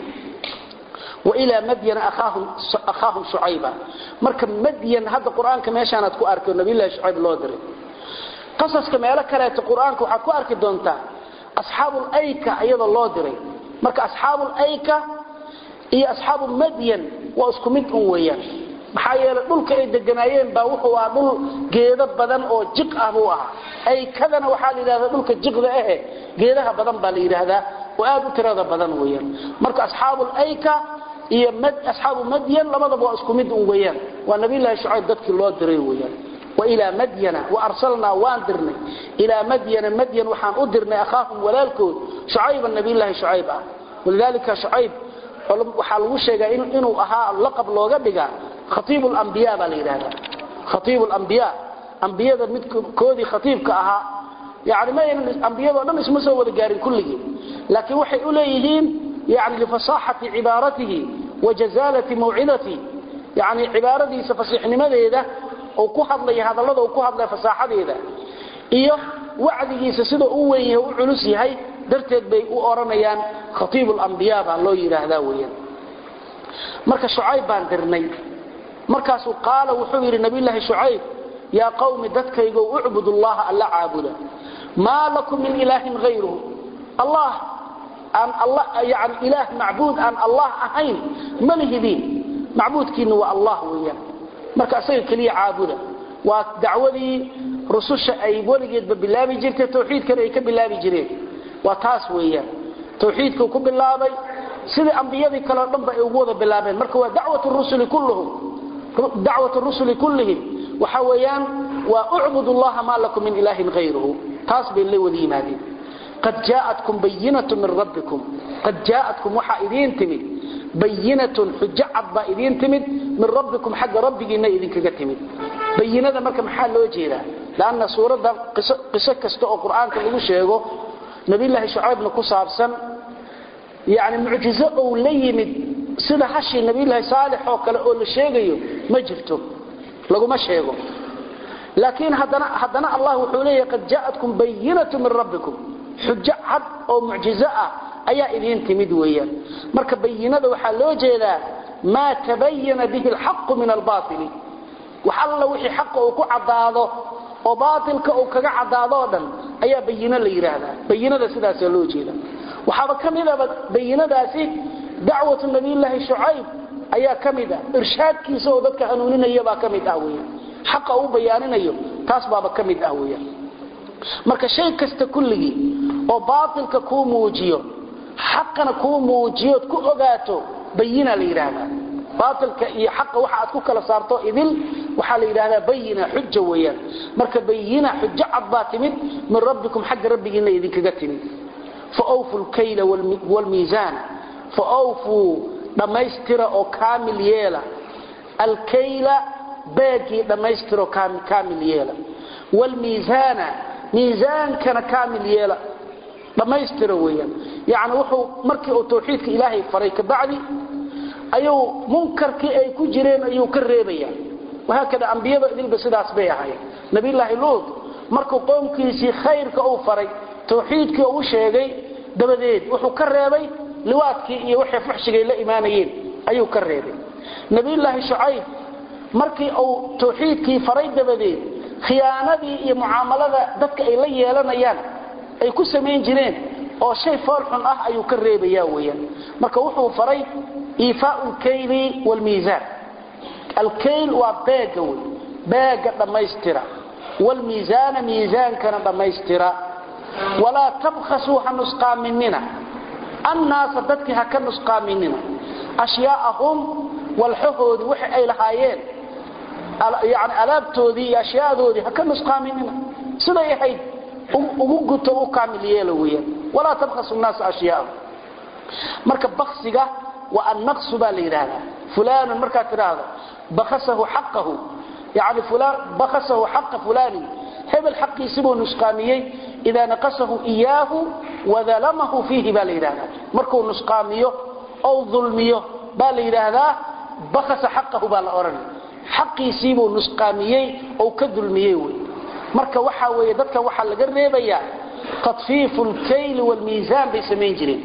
wailaa madyana akhaahum shucayba marka madyan hadda qur-aanka meeshaanaad ku arki oo nabiylahi shucayb loo diray qasaska meelo kaleeto qur-aanka waxaad ku arki doontaa asxaabulayka iyadoo loo diray marka asxaabulayka iyo asxaabu madyan waa isku mid un weeyaan maxaa yeelay dhulka ay deganaayeen baa wuxuu ahaa dhul geedo badan oo jiq ah buu ahaa aykadana waxaa la yidhahdaa dhulka jiqda ahe geedaha badan baa la yidhaahdaa oo aad u tirada badan weeyaan marka asxaabulayka iyo asxaabu madyan labadaba waa isku mid un weeyaan waa nabiyllaahi shucayb dadkii loo diray weeyaan wailaa madyana waarsalnaa waan dirnay ilaa madyana madyan waxaan u dirnay akhaahum walaalkood shucayban nabiyllaahi shucayb ah walidaalika shucayb waxaa lagu sheegaa inuu ahaa laqab looga dhigaa khaiib lambiya baa la yidhahdaa khaiib lambiya ambiyada midkoodii khaiibka ahaa yani ma aynan ambiyado dhan isma soo wada gaarin kulligii laakiin waxay u leeyihiin yani lifasaxati cibaaratihi wa jazaalati mawcidatihi yani cibaaradiisa fasiixnimadeeda oo ku hadlaya hadallada uu ku hadlaya fasaaxadeeda iyo wacdigiisa sida u weyn yahay u culus yahay darteed bay u oranayaan khaiib lambiya baa loo yidhaahdaa weyaan marka shucayb baan dirnay markaasuu qaala wuxuu yidhi nabiyllaahi shucayb yaa qawmi dadkaygo ucbud llaha alla caabuda maa lakum min ilaahin hayruhu allah aan yani ilaah macbuud aan allah ahayn ma lihidiin macbuudkiinna waa allah weeyaan marka isaga keliya caabuda waa dacwadii rususha ay weligeedba bilaabi jirtay tawxiidkana ay ka bilaabi jireen waa taas weeyaan tawxiidkuu ku bilaabay sidii ambiyadii kaleo dhanba ay ugu wada bilaabeen marka waa dacwat rusuli kullihim waxa weeyaan waa ucbud llaha maa lakum min ilaahin hayruhu taas bay la wada yimaadeen qad jaaatkum bayinatu min rabbikum qad jaaatkum waxaa idiin timid bayinatun xujo cad baa idiin timid min rabbikum xagga rabbigiina idinkaga timid bayinada marka maxaa loo jeedaa lanna suuradda qiso kasta oo qur-aanka lagu sheego nabiyllaahi shucaybna ku saabsan yani mucjizo ou la yimid sida hashii nabiyllaahi saalix oo kale oo la sheegayo ma jirto laguma sheego laakiin haddana allah wuxuu leeyahay qad jaaatkum bayinatu min rabbikum xujo cad oo mucjizo ah ayaa idiin timid weeyaan marka bayinada waxaa loo jeedaa maa tabayana bihi alxaqu min albaili wax alla wixii xaqa uu ku caddaado oo baatilka uu kaga caddaadoo dhan ayaa bayino la yidhaahdaa bayinada sidaasaa loo jeeda waxaaba ka midaba bayinadaasi dacwatu nabiyllaahi shucayb ayaa ka mid ah irshaadkiisa oo dadka hanuuninaya baa ka mid ah weyan xaqa uu bayaaninayo taas baaba ka mid ah weyan marka shay kasta kulligii oo baatilka kuu muujiyo xaqana kuu muujiyood ku ogaato bayina la yidhaahdaa baatilka iyo xaqa waxa aad ku kala saarto idil waxaa la yidhahdaa bayina xuja weeyaan marka bayina xujo cad baa timid min rabbikum xagga rabbigiina idinkaga timid fa wfu lkayla wlmiisaana fa awfuu dhammaystira oo kaamil yeela alkayla beegii dhammaystiro kaamil yeela wlmiisaana miisaankana kaamil yeela dhammaystira weeyaan yani wuxuu markii uu tawxiidka ilaahay faray kabacdi ayuu munkarkii ay ku jireen ayuu ka reebaya wahaakada ambiyada idilba sidaas bay ahaayeen nabiyllaahi luud markuu qoomkiisii khayrka uu faray tawxiidkii uu sheegay dabadeed wuxuu ka reebay liwaadkii iyo waxay fuxshigay la imaanayeen ayuu ka reebay nabiyllaahi shucayb markii uu tawxiidkii faray dabadeed khiyaanadii iyo mucaamalada dadka ay la yeelanayaan ay ku samayn jireen oo shay foolxun ah ayuu ka reebaya weyaan marka wuxuu faray iifaau lkayli wlmiisaan alkayl waa beega wey beega dhammaystira wlmiisaana miisaankana dhammaystira walaa tabkhasuu ha nusqaaminina annaasa dadkii ha ka nusqaaminina ashyaaahum walxahoodii waxa ay lahaayeen yani alaabtoodii iyo ashyaadoodii ha ka nusqaaminina siday ahayd ugu guto u kaamil yeela weyaan walaa tabkhasu naasa ashyaahum marka baksiga waa annaqsu baa la yidhaahdaa fulaanun markaad tidhaahdo bakasahu xaqahu yani bakasahu xaqa fulaanin hebel xaqiisibuu nusqaamiyey idaa naqasahu iyaahu wadalamahu fiihi baa la yidhahdaa markuu nusqaamiyo ou dulmiyo baa la yidhaahdaa bakasa xaqahu baa la odhanay xaqiisiibuu nusqaamiyey ou ka dulmiyey wey marka waxa weeye dadkan waxaa laga reebayaa tatfiifu lkayli wlmiisaan bay samayn jireen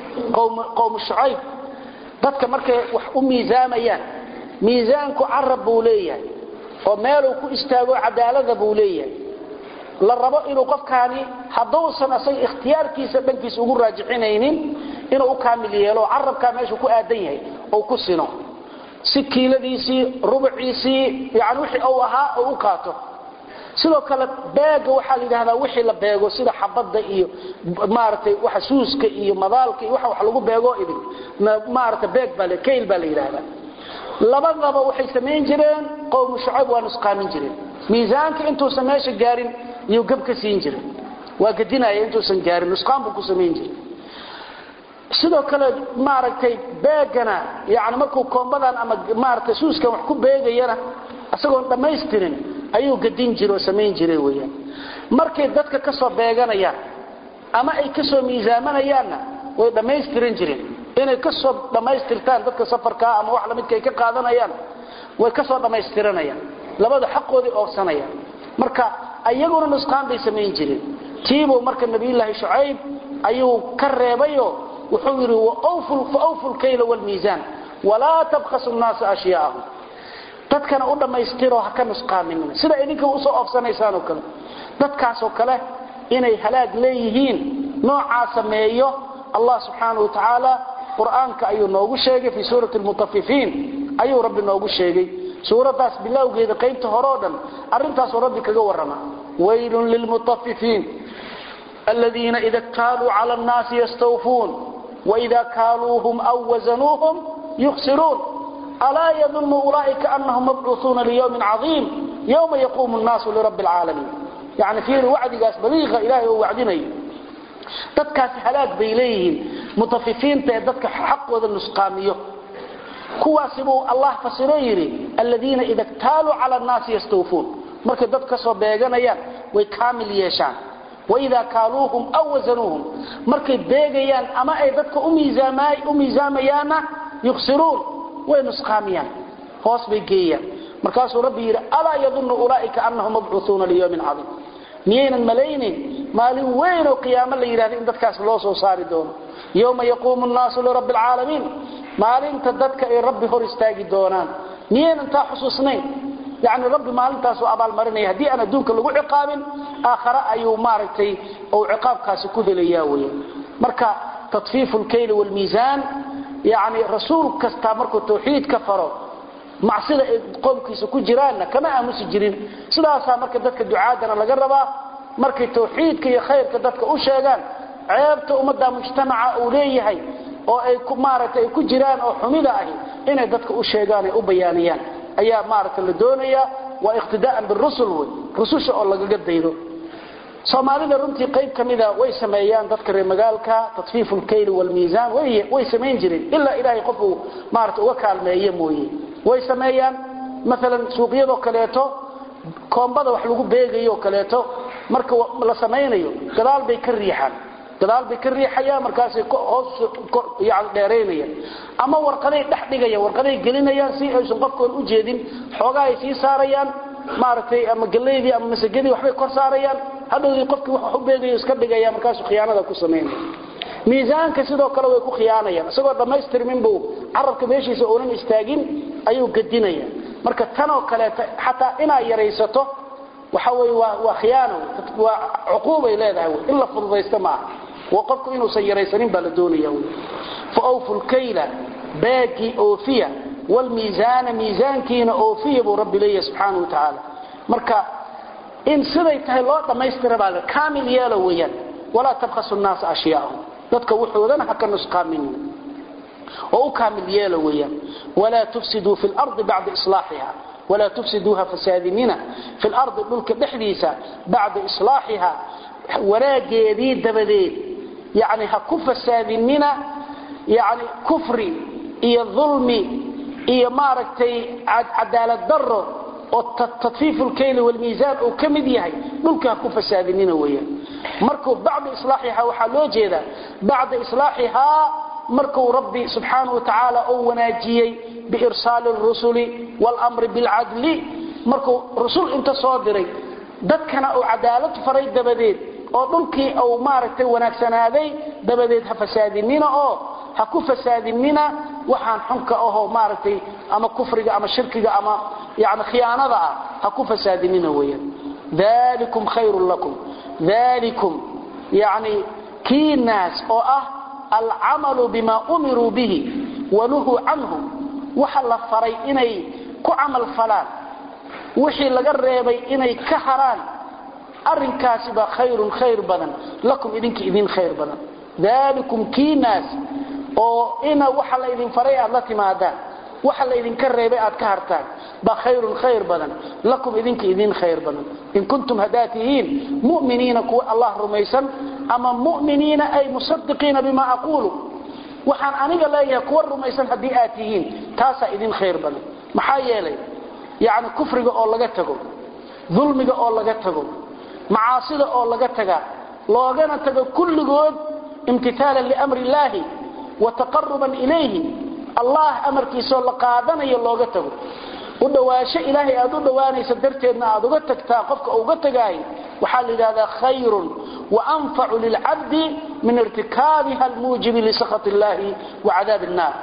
qowmu shucayb dadka markay wax u miisaamayaan miisaanku carab buu leeyahay oo meeluu ku istaago cadaalada buu leeyahay la rabo inuu qofkaani hadduusan asaga ikhtiyaarkiisa dhankiisa ugu raajixinaynin inuu u kaamil yeelo carabkaa meeshuu ku aadan yahay ou ku sino si kiiladiisii rubuciisii yani wixii uu ahaa oo u qaato sidoo kale beega waxaa la yidhahdaa wixii la beego sida xabadda iyo maaragtay waxa suuska iyo madaalka iyo waxa wax lagu beego idin maaragtay beeg baa la kayl baa la yidhaahdaa labadaba waxay samayn jireen qowmu shucayb waa nusqaamin jireen miisaanka intuusan meesha gaarin iyuu gab ka siin jiray waa gadinaya intuusan gaarin nusqaan buu ku samayn jiray sidoo kale maaragtay beegana yani markuu koombadan ama maaragtay suuskan wax ku beegayana isagoon dhammaystirin ayuu gadin jira oo samayn jiray weyaan markay dadka ka soo beeganayaan ama ay ka soo miisaamanayaanna way dhammaystiran jireen inay ka soo dhammaystirtaan dadka safarkaa ama wax lamidka ay ka qaadanayaan way ka soo dhammaystiranayaan labada xaqoodii oogsanayaan marka ayaguna nusqaan bay samayn jireen tiibuu marka nabiyulaahi shucayb ayuu ka reebayo wuxuu yidhi faawfu lkayla wlmiisaan walaa tabkhasu nnaasa ashyaa'ahum dadkana u dhammaystiroo ha ka nusqaaminina sida idinka usoo oofsanaysaan oo kale dadkaasoo kale inay halaag leeyihiin noocaa sameeyo allah subxaanau watacaala qur'aanka ayuu noogu sheegay fii suurati lmutafifiin ayuu rabbi noogu sheegay suuraddaas bilowgeeda qaybta hore o dhan arrintaasuu rabbi kaga warrama waylun lilmutafifiin aladiina ida ktaaluu cala annaasi yastawfuun waida kaaluuhum aw wasanuuhum yukhsiruun alaa yadunnu ulaaئika anahum mabcuuثuuna liyوmi caظiim ywma yaquumu الnaasu lirabi اlcaalamiin yani fiiri wacdigaas baliiqa ilahay oo wacdinayo dadkaasi halaag bay leeyihiin mutafifiinta ee dadka xaqooda nusqaamiyo kuwaasi buu allah fasiro yidhi aladiina ida ktaaluu cala الnaasi yastawfuun markay dad ka soo beeganayaan way kaamil yeeshaan waida kaaluuhum aw wasanuuhum markay beegayaan ama ay dadka u miisaamayaanna yuksiruun way nusqaamiyaan hoos bay geeyaan markaasuu rabbi yidhi alaa yadunnu ulaaئika anahum mabcuuثuuna liyوmin cadiim miyaynan malaynin maalin weyn oo qiyaamo la yidhahda in dadkaas loo soo saari doono yowma yaquumu الnaasu lirabbi اlcaalamiin maalinta dadka ay rabbi hor istaagi doonaan miyaynan taa xusuusnayn yani rabbi maalintaasuu abaalmarinaya haddii aan adduunka lagu ciqaabin aakhare ayuu maaragtay ou ciqaabkaasi ku helaya weya marka taطfiifu اlkayli wاlmiisaan yani rasuul kasta markuu tawxiid ka faro macsida ay qoomkiisa ku jiraanna kama aamusi jirin sidaasaa marka dadka ducaadana laga rabaa markay tawxiidka iyo khayrka dadka u sheegaan ceebta ummadda mujtamaca uu leeyahay oo ay maaragtay ay ku jiraan oo xumida ahi inay dadka u sheegaan ay u bayaaniyaan ayaa maaragta la doonayaa waa iqtidaa'an birusul wey rususha oo lagaga daydo soomaalida runtii qayb ka mida way sameeyaan dadka reer magaalka tatfiifu lkayli walmiisaan way samayn jireen ilaa ilaahay qof uu maarata uga kaalmeeye mooye way sameeyaan maalan suuqyadoo kaleeto koombada wax lagu beegayo kaleeto marka la samaynayo gadaal bay ka riixaan gadaal bay ka riixayaan markaasay hoos yani dheeraynayaan ama warqaday dhex dhigayaan warqaday gelinayaan si aysan qofkoon u jeedin xoogaa ay sii saarayaan maaragtay ama galeydii ama masagadii waxbay kor saarayaan hadhowdii qofkii wax u beegayo iska dhigaya markaasuu khiyaanada ku samaynaya miisaanka sidoo kale way ku khiyaanayaan isagoo dhammaystirmin buu carabka meeshiisa oonan istaagin ayuu gadinaya marka tanoo kaleeta xataa inaad yaraysato waxa wey waa waa khiyaano waa cuquubay leedahay in la fududaysto maaha waa qofku inuusan yaraysanin baa la doonaya wy fa awfu lkayla baagii oofiya wlmiisaana miisaankiina oofiya buu rabbi leeyahay subxaana wa tacaala marka in siday tahay loo dhammaystira baa le kaamil yeelo weeyaan walaa tabkhasu nnaasa ashyaahum dadka wuxoodana ha ka nusqaaminin oo u kaamil yeelo weeyaan walaa tufsiduu fi lardi bacda islaaxiha walaa tufsiduuha fasaadinina fi lardi dhulka dhexdiisa bacda islaaxiha wanaageedii dabadeed yani ha ku fasaadinina yani kufri iyo dulmi iyo maaragtay cadaalad daro oo tadfiifu lkayli walmiisaan uu ka mid yahay dhulka ha ku fasaadinina weeyaan markuu bacda islaaxiha waxaa loo jeedaa bacda islaaxihaa markuu rabbi subxaanahu wa tacaala uu wanaajiyey biirsaali rusuli wlmri bilcadli markuu rusul inta soo diray dadkana uu cadaalad faray dabadeed oo dhulkii uu maaragtay wanaagsanaaday dabadeed ha fasaadinina oo ha ku fasaadinina waxaan xunka ahoo maaragtay ama kufriga ama shirkiga ama yani khiyaanada ah ha ku fasaadinina weeyaan dalikum khayrun lakum dalikum yani kii naas oo ah alcamalu bima umiruu bihi wanuhuu canhu waxa la faray inay ku camal falaan wixii laga reebay inay ka haraan arinkaasiba khayrun khayr badan lakum idinka idin khayr badan dalikum kii naas oo ina waxa la idin faray aad la timaadaan waxa la idinka reebay aad ka hartaan ba khayrun khayr badan lakum idinka idin khayr badan in kuntum hadaatihiin mu'miniina kuwa allah rumaysan ama mu'miniina ay musadiqiina bima aquulu waxaan aniga leeyahay kuwa rumaysan haddii aad tihiin taasaa idin khayr badan maxaa yeelay yani kufriga oo laga tago dulmiga oo laga tago macaasida oo laga tagaa loogana tago kulligood imtithaalan liamri illaahi wa taqaruban ilayhi allah amarkiisaoo la qaadanayo looga tago u dhawaansho ilaahay aad u dhowaanaysa darteedna aad uga tagtaa qofka uga tagaay waxaa la yidhahdaa khayrun waanfacu lilcabdi min irtikaabiha almuujibi lisakhat illaahi wa cadaab innaar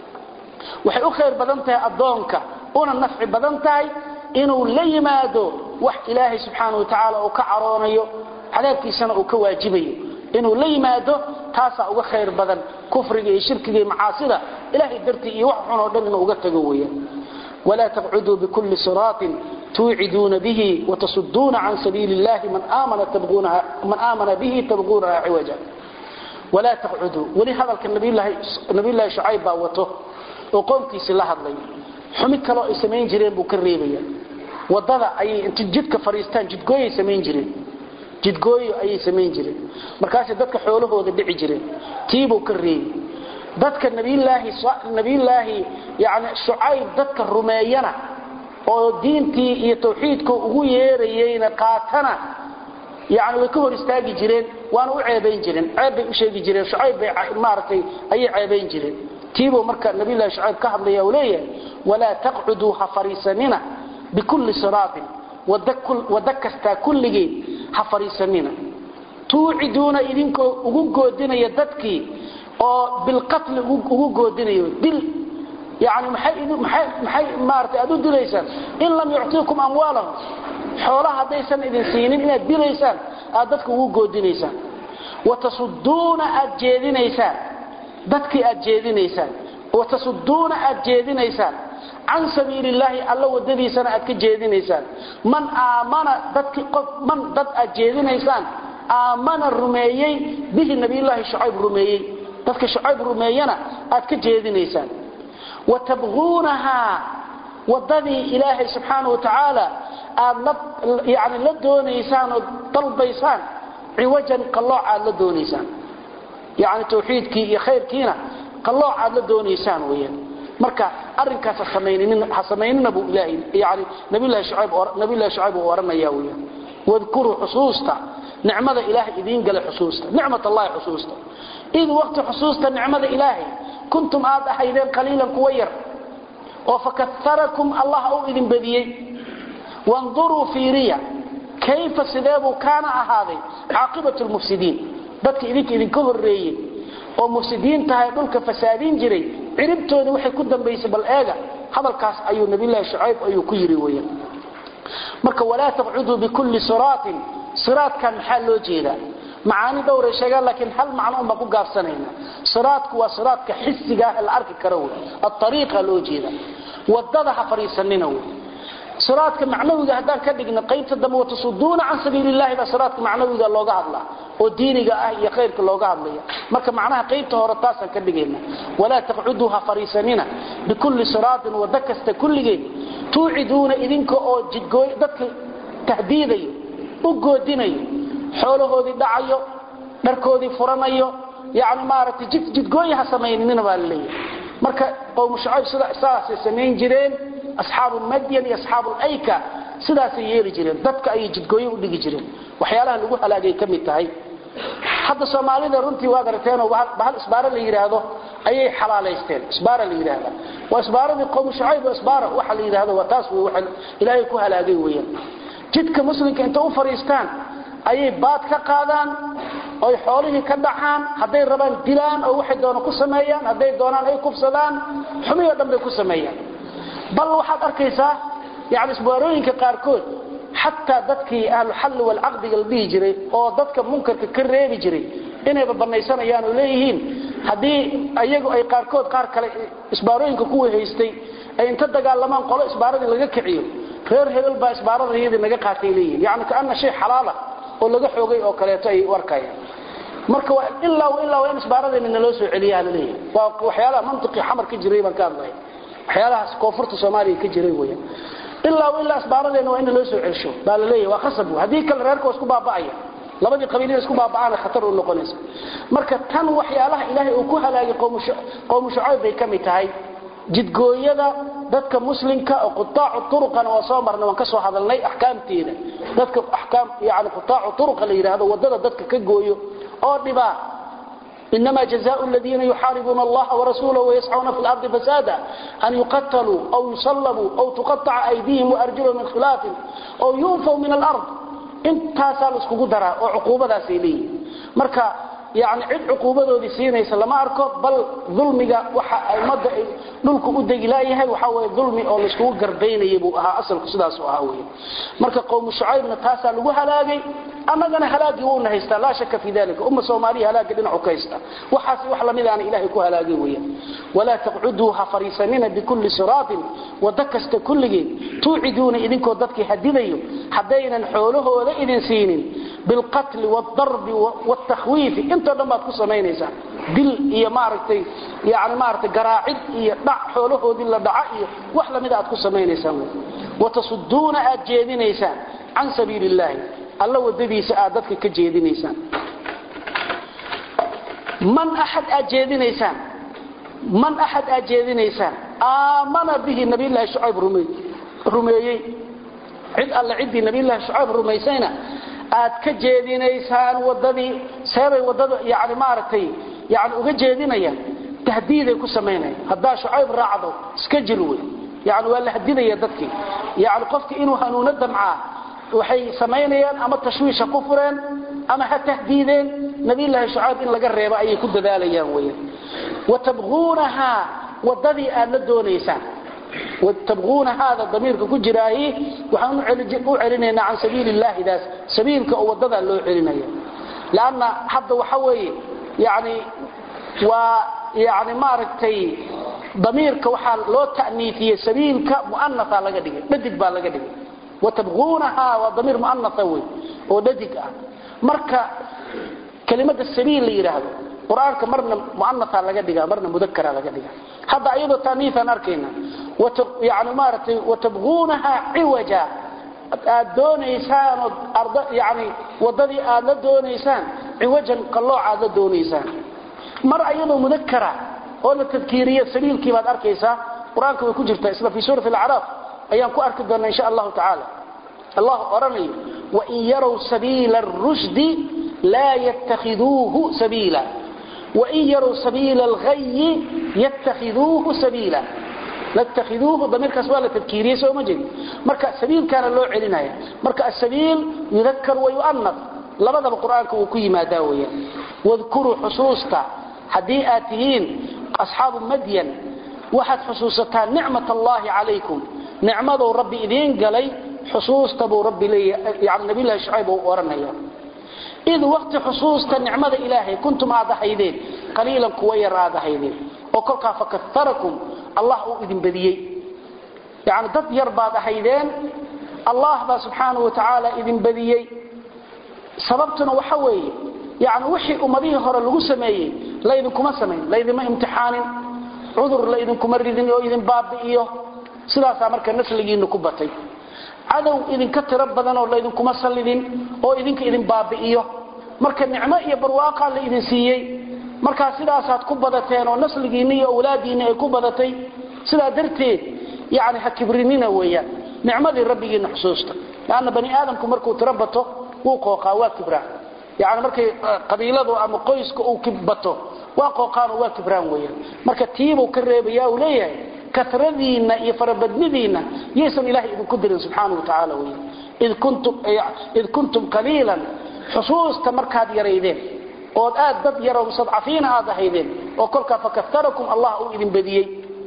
waxay u khayr badan tahay addoonka una nafci badan tahay inuu la yimaado wax ilaahay subxaana wa tacaala uu ka caroonayo cadaabkiisana uu ka waajibayo inuu la yimaado taasaa uga khayr badan kufriga iyo shirkiga iyo macaasida ilahay dartii iyo wax xun oo dhan inuu uga tago weeyaan walaa taqcuduu bikulli siraatin tuuciduuna bihi watasuduuna can sabiili illahi man aamana bihi tabquunaha ciwaja walaa taqcuduu weli hadalka nabiyllaahi shucayb baa wato oo qoomkiisii la hadlay xumi kaloo ay samayn jireen buu ka reebaya wadada ayay inta jidka fadhiistaan jidgooyay samayn jireen jidgooyo ayay samayn jireen markaasay dadka xoolahooda dhici jireen tiibuu ka reebi dadka nabiyulaahi yani shucayb dadka rumeeyana oo diintii iyo tawxiidka ugu yeerayeyna qaatana yani way ka hor istaagi jireen waana u ceebayn jireen ceeb bay u sheegi jireen shucayb bay maaragtay ayay ceebayn jireen tiibuu marka nabiyulahi shucayb ka hadlaya uu leeyahay walaa taqcuduu ha fariisanina bikulli siraatin wada kastaa kulligeed ha fariisanina tuuciduuna idinkoo ugu goodinaya dadkii oo bilqatli ugu goodinayo dil yani maxay maarata aad u dilaysaan in lam yuctiikum amwaalahum xoolaha haddaysan idin siinin inaad dilaysaan aad dadka ugu goodinaysaan watasuduuna aad jeedinaysaan dadkii aad jeedinaysaan watasuduuna aad jeedinaysaan can sabiili illaahi alla wadadiisana aad ka jeedinaysaan man aamana dadki qof man dad aad jeedinaysaan aamana rumeeyey bihi nabiyullaahi shucayb rumeeyey dadka shucayb rumeeyana aad ka jeedinaysaan wa tabquunahaa wadadii ilaahay subxaanahu watacaala aad la yani la doonaysaan oo dalbaysaan ciwajan qallooc aad la doonaysaan yani tawxiidkii iyo khayrkiina qallooc aad la doonaysaan weeyaan marka arrinkaas ha samaynina buu ilaahay yani nabiyullahi shucayb nabiyullahi shucayb uu oranaya weeyaan wadkuruu xusuusta nicmada ilaahay idiin gala xusuusta nicmat allahi xusuusta id waqti xusuusta nicmada ilaahay kuntum aad ahaydeen qaliilan kuwa yar oo fakaharakum allah uu idin badiyey wanduruu fiiriya kayfa sideebuu kaana ahaaday caaqibatu lmufsidiin dadka idinka idinka horreeyey oo mufsidiintahay dhulka fasaadin jiray ciribtooda waxay ku dambaysay bal eega hadalkaas ayuu nabiyullaahi shucayb ayuu ku yidhi weeyaan marka walaa taqcuduu bikulli siraatin siraadkan maxaa loo jeedaa macaani dhowray sheegaan laakiin hal macno un baan ku gaabsanayna siraadku waa siraadka xisiga ah la arki karo wey aariiqa loo jeeda wadada ha fadhiisanina wey siraadka macnawiga haddaan ka dhigno qaybta dambe watasuduuna can sabiili llahi baa siraadka macnawiga looga hadlaa oo diiniga ah iyo khayrka looga hadlaya marka macnaha qaybta hore taasaan ka dhigayna walaa taqcuduu ha fadhiisanina bikulli siraatin wado kasta kulligeed tuuciduuna idinka oo jidgooy dadka tahdiidayo u goodinayo xoolahoodii dhacayo dharkoodii furanayo yani maaragtay jidgooyi ha samaynina baa laleeyahay marka qowmu shucayb sidaasay samayn jireen asxaabu madyan iyo asxaabu layka sidaasay yeeli jireen dadka ayay jidgooye u dhigi jireen waxyaalaha lagu halaagay ka mid tahay hadda soomaalida runtii waad aragteenoo bahal isbaaro la yidhaahdo ayay xalaalaysteen isbaara la yidhaahda waa isbaaradii qowmu shucayb oo isbaara waxa la yidhaahdo waa taas wey waxa ilaahay ku halaagay weeyaan jidka muslimka inta u fadhiistaan ayay baad ka qaadaan oy xoolihii ka dhacaan hadday rabaan dilaan oo waxay doona ku sameeyaan hadday doonaan ay kufsadaan xumihii o dhan bay ku sameeyaan bal waxaad arkaysaa yani isbaarooyinka qaarkood xataa dadkii ahluxalli walcaqdiga la dhihi jiray oo dadka munkarka ka reebi jiray inayba banaysanayaan oo leeyihiin haddii iyagu ay qaarkood qaar kale isbaarooyinka kuwii haystay ay inta dagaalamaan qolo isbaaradii laga kiciyo reer hebel baa isbaarada iyadii naga qaatay leeyihin yani kaana shay xalaala oo laga xoogay oo kaleeto ay u arkayaan marka ilaa ilaa waa in isbaaradeena naloo soo celiyaa la leeyahay waa waxyaalaha mantiqii xamar ka jiray baan ka hadlaya waxyaalahaas koonfurta soomaaliya ka jiray weeyaan ilaa ilaa isbaaradeena waa in naloo soo celsho baa la leeyahay waa khasab haddii kale reerka waa isku baaba'aya labadii qabiil inay isku baaba'aana khatar u noqonaysa marka tan waxyaalaha ilaahay uu ku halaagay qowmu shucayb bay ka mid tahay jidgooyada dadka muslimka oo qutaacu turuqana waa soo marnay waan ka soo hadalnay axkaamteeda dadka axkaam yani qutaacu turuqa la yidhaahdo wadada dadka ka gooyo oo dhibaa إنما جزاء الذين يحاربون الله ورسوله ويسعون في الأرض فسادا أن يقتلوا أو يصلبوا أو تقطع أيديهم وأرجلهم من خلاف أو ينفوا من الأرض intaasaa laiskugu daraa oo cuquubadaasay leeyihin marka yani cid cuquubadoodii siinaysa lama arko bal dulmiga waxa ummadda ay dhulku u degi laayahay waxaa weye dulmi oo laiskugu garbaynaya buu ahaa asalku sidaasu ahaa wey marka qowmu shucaybna taasaa lagu halaagay annagana halaagii wuuna haystaa laa shaka fi dalika umma soomaaliya halaagii dhinacu ka haysta waxaas wax lamidaana ilahay ku halaagay weeyaan walaa taqcuduu ha fariisanina bikulli siraatin wado kasta kulligeed tuuciduuna idinkoo dadkii hadidayo haddaynan xoolahooda idin siinin bilqatli waaldarbi waaltakhwiifi intoo dhan baad ku samaynaysaa dil iyo maaragtay yani maaragtay garaacid iyo dhac xoolahoodii la dhaca iyo wax lamida aad ku samaynaysaan watasuduuna aad jeedinaysaan can sabiili illaahi alla wadadiisa aad dadka ka jeedinaysaan man axad aad jeedinaysaan man axad aad jeedinaysaan aamana bihi nabiyllaahi shucayb rumeeyey cid alle ciddii nabiyllaahi shucayb rumaysayna aad ka jeedinaysaan wadadii seebay wadada yani maaragtay yani uga jeedinayaan tahdiiday ku samaynayaan haddaa shucayb raacdo iska jir wey yani waa la hadidaya dadkii yani qofki inuu hanuuno damcaa waxay samaynayaan ama tashwiisha ku fureen ama ha tahdiideen nabiyllaahi shucayb in laga reebo ayay ku dadaalayaan weyan watabquunahaa wadadii aad la doonaysaan tabquuna haada damiirka ku jiraahi waxaan u celinaynaa can sabiili illaahi daas sabiilka oo wadadaa loo celinaya lanna hadda waxa weeye yani waa yani maaragtay damiirka waxaa loo ta'niifiyey sabiilka mu'anaa laga dhigay dhadig baa laga dhigay watabquunahaa waa damiir mu'anaa wey oo dhadig ah marka kelimada sabiil la yidhaahdo quraanka marna muannatha laga dhigaa marna mudakkara laga dhigaa hadda ayadoo taaniithan arkayna wata yaani maaratay watabghunaha iwaja aad doonaysaan arda yaani wadadii aad la doonaysaan iwajan qalooc aad la doonaysaan mar ayadoo mudakkara oo la tadkiiriyo sabiilkii baad arkaysaa quraanka way ku jirtaa isla fi suurati al-a'raf ayaan ku arki doonaa insha Allah ta'ala Allah oranayo wa in yaraw sabila ar-rushd la yattakhiduhu sabila wa in yaraw sabila al-ghayy yattakhiduhu sabila لاتخذوه ضمير كسوال التذكيرية سوى مجد مركا سبيل كان له علنايا مركا السبيل يذكر ويؤنث لبدا بالقرآن كوكي ما داوية واذكروا حصوصتا حديئاتهين أصحاب مدين واحد حصوصتا نعمة الله عليكم نعمة ربي إذين قلي حصوصتا بو ربي لي يعني نبي الله شعيب ورنيا إذ وقت حصوصتا نعمة إلهي كنتم هذا حيدين قليلا كوير هذا حيدين وكلها فكثركم الله إذن بديي يعني ضد يربى حيدين الله با سبحانه وتعالى إذن بديي سببتنا وحوي يعني وحي أمضيه هرى لغو سميه لا إذن كما سمين لا إذن ما امتحان عذر لا إذن كما ردين أو إذن باب إيه سلاسة مركا نسلقي نكبتي عدو إذن كتر بدنا ولا إذن كما سلدين أو إذن كإذن باب إيه مركا النعمة إيه برواقع لا إذن سيي marka sidaasaad ku badateen oo nasligiina iyo awlaadiina ay ku badatay sidaa darteed yani ha kibrinina weeyaan nicmadii rabbigiina xusuusta laanna bani aadamku markuu tirabato wuu qooqaa waa kibraa yani markay qabiiladu ama qoyska uu kibato waa qooqaan oo waa kibraan weeyaan marka tiibuu ka reebaya uu leeyahay kasradiina iyo farabadnidiina yaysan ilaahay idinku dirin subxaana wa tacaala weeyaan id kuntum id kuntum qaliilan xusuusta markaad yaraydeen ood aad dad yaro mustadcafiina aad ahaydeen oo kolkaa fakatarakum allah uu idin badiyey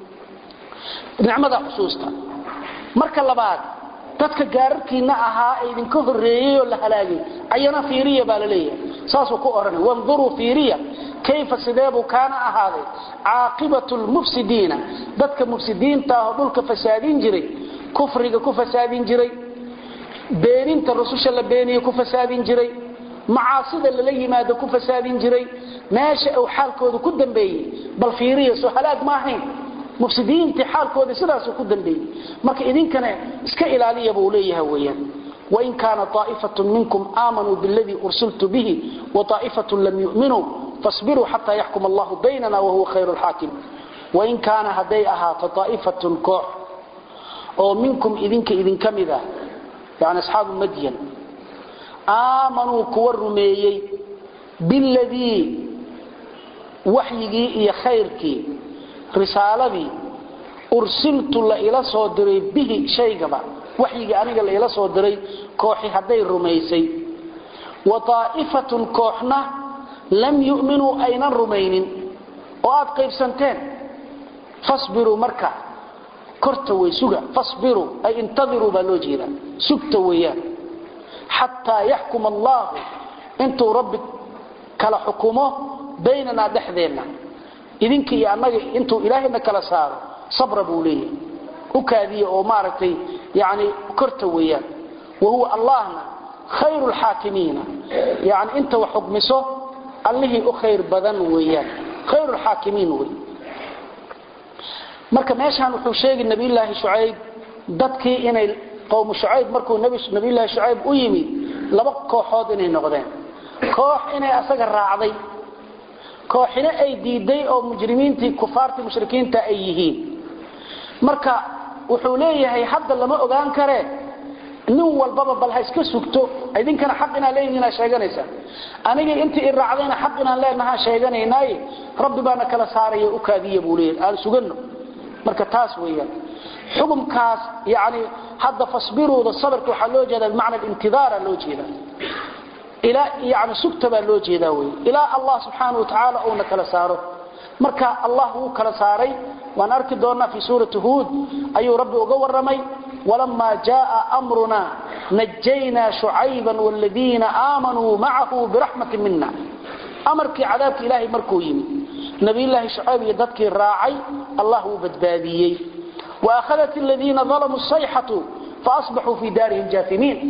nicmada xusuusta marka labaad dadka gaararkiina ahaa ee idinka horreeyey oo la halaagay ayana fiiriya baa la leeyahay saasuu ku odhanay wanduruu fiiriya kayfa sideebuu kaana ahaaday caaqibatu lmufsidiina dadka mufsidiinta ah oo dhulka fasaadin jiray kufriga ku fasaadin jiray beeninta rususha la beeniye ku fasaadin jiray macaasida lala yimaado ku fasaadin jiray meesha uu xaalkooda ku dambeeyey bal fiiriya soo halaag ma ahayn mufsidiintii xaalkooda sidaasuu ku dambeeyey marka idinkana iska ilaaliya buu leeyahay weeyaan wain kaana طaa'ifatun minkum aamanuu biاladii ursiltu bihi waطaa'ifatun lam yu'minuu fasbiruu xataa yaxkum allahu baynana wahuwa khayru lxaakim wain kaana hadday ahaato طaa'ifatun koox oo minkum idinka idinka mid ah yani asxaabu madyan aamanuu kuwa rumeeyey biladii waxyigii iyo khayrkii risaaladii ursiltu la ila soo diray bihi shaygaba waxyigii aniga la ila soo diray kooxi hadday rumaysay wa aa'ifatun kooxna lam yu'minuu aynan rumaynin oo aad qaybsanteen fasbiruu marka korta way suga fasbiruu ay intadiruu baa loo jeedaa sugta weeyaan xataa yaxkuma allaahu intuu rabbi kala xukumo baynanaa dhexdeenna idinka iyo annaga intuu ilaahayna kala saaro sabra buu leeyahay u kaadiya oo maaragtay yani korta weeyaan wahuwa allahna khayru lxaakimiina yani inta wax xukmiso allihii u khayr badan weeyaan khayru lxaakimiin wey marka meeshaan wuxuu sheegay nabiyulaahi shucayb dadkii inay qowmu shucayb markuu nabiyulaahi shucayb u yimid laba kooxood inay noqdeen koox inay asaga raacday kooxina ay diiday oo mujrimiintii kufaartii mushrikiinta ay yihiin marka wuxuu leeyahay hadda lama ogaan karee nin walbaba bal ha iska sugto idinkana xaq inaa leeyihiin sheeganaysaa aniga intii i raacdayna xaq inaan leenahaa sheeganaynaaye rabbi baana kala saaraya u kaadiya buu leeyahay aan sugano marka taas weeyaan xukumkaas yani hadda fasbiruuda sabirka waxaa loo jeedaa bimacna intidaara loo jeedaa ilaa yani sugta baa loo jeedaa wey ilaa allah subxaana wa tacaala uuna kala saaro marka allah wuu kala saaray waan arki doonnaa fi suurati huud ayuu rabbi uga warramay walamaa jaaa amruna najaynaa shucayban wladiina aamanuu macahu biraxmati mina amarkii cadaabka ilaahay markuu yimi nabiyulaahi shucayb iyo dadkii raacay allah wuu badbaadiyey waakhadat aladiina dalamuu sayxatu faasbaxuu fii daarihim jaafimiin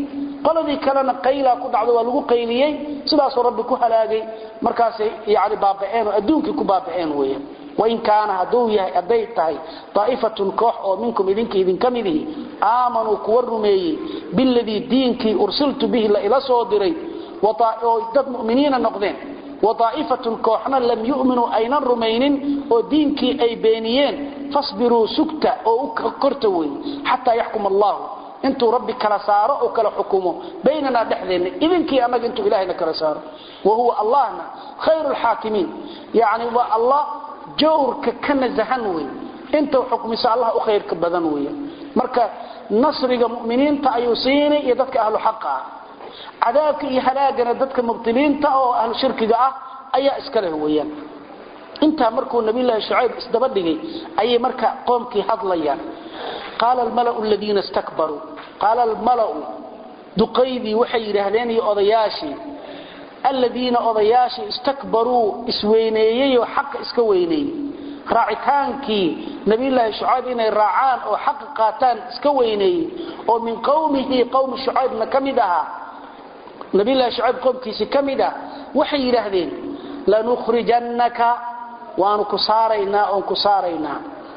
qoladii kalena qaylaa ku dhacdo waa lagu qayliyey sidaasuu rabbi ku halaagay markaasay yani baaba'een oo adduunkii ku baaba'een weeyaan wain kaana hadduu yahay hadday tahay daa'ifatun koox oo minkum idinka idinka midihi aamanuu kuwa rumeeyey biladii diinkii ursiltu bihi la ila soo diray oo dad mu'miniina noqdeen waaa'ifatun kooxna lam yu'minuu aynan rumaynin oo diinkii ay beeniyeen fasbiruu sugta oo u korta wey xataa yaxkum allahu intuu rabbi kala saaro oo kala xukumo baynanaa dhexdeenna idinkii annaga intuu ilahayna kala saaro wa huwa allahna khayru lxaakimiin yani waa allah jawrka ka nasahan wey intuu xukmiso allah u khayrka badan wey marka nasriga mu'miniinta ayuu siinay iyo dadka ahlu xaqa ah cadaabka iyo halaagana dadka mubtiliinta oo ahlu shirkiga ah ayaa iska leh weeyaan intaa markuu nabiyullaahi shucayb isdaba dhigay ayay marka qoomkii hadlayaan qaala almalau aladiina istakbaruu qaala almalau duqaydii waxay yidhaahdeen iyo odayaashii aladiina odayaashii istakbaruu isweyneeyey oo xaqa iska weyneeyey raacitaankii nabiyullaahi shucayb inay raacaan oo xaqa qaataan iska weyneeyey oo min qowmihi qowmi shucaybna ka mid ahaa nabiyullaahi shucayb qoomkiisii ka mid ah waxay yidhaahdeen lanukhrijannaka waanu ku saaraynaa oon ku saaraynaa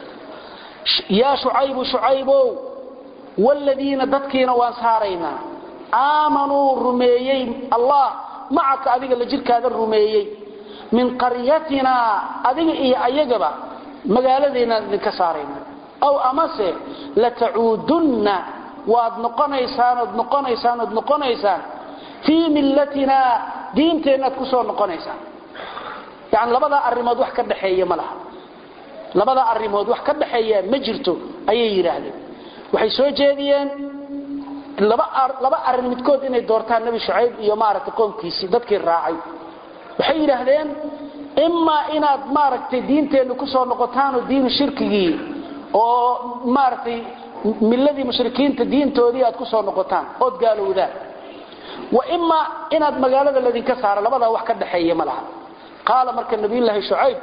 yaa shucaybu shucaybow waaladiina dadkiina waan saaraynaa aamanuu rumeeyey allah macaka adiga la jirkaada rumeeyey min qaryatinaa adiga iyo ayagaba magaaladeenaan idinka saarayna aw amase latacuudunna waad noqonaysaan ood noqonaysaan ood noqonaysaan fii millatinaa diinteennaad ku soo noqonaysaan yani labadaa arrimood wax ka dhaxeeya ma laha labadaa arrimood wax ka dhaxeeya ma jirto ayay yidhaahdeen waxay soo jeediyeen laba arrin midkood inay doortaan nebi shucayb iyo maaragtay qoomkiisii dadkii raacay waxay yidhaahdeen imaa inaad maaragtay diinteennu ku soo noqotaanoo diinu shirkigii oo maaragtay milladii mushrikiinta diintoodii aad ku soo noqotaan ood gaalowdaan wa imaa inaad magaalada ladinka saaro labadaa wax ka dhaxeeya ma laha qaala marka nabiyulaahi shucayb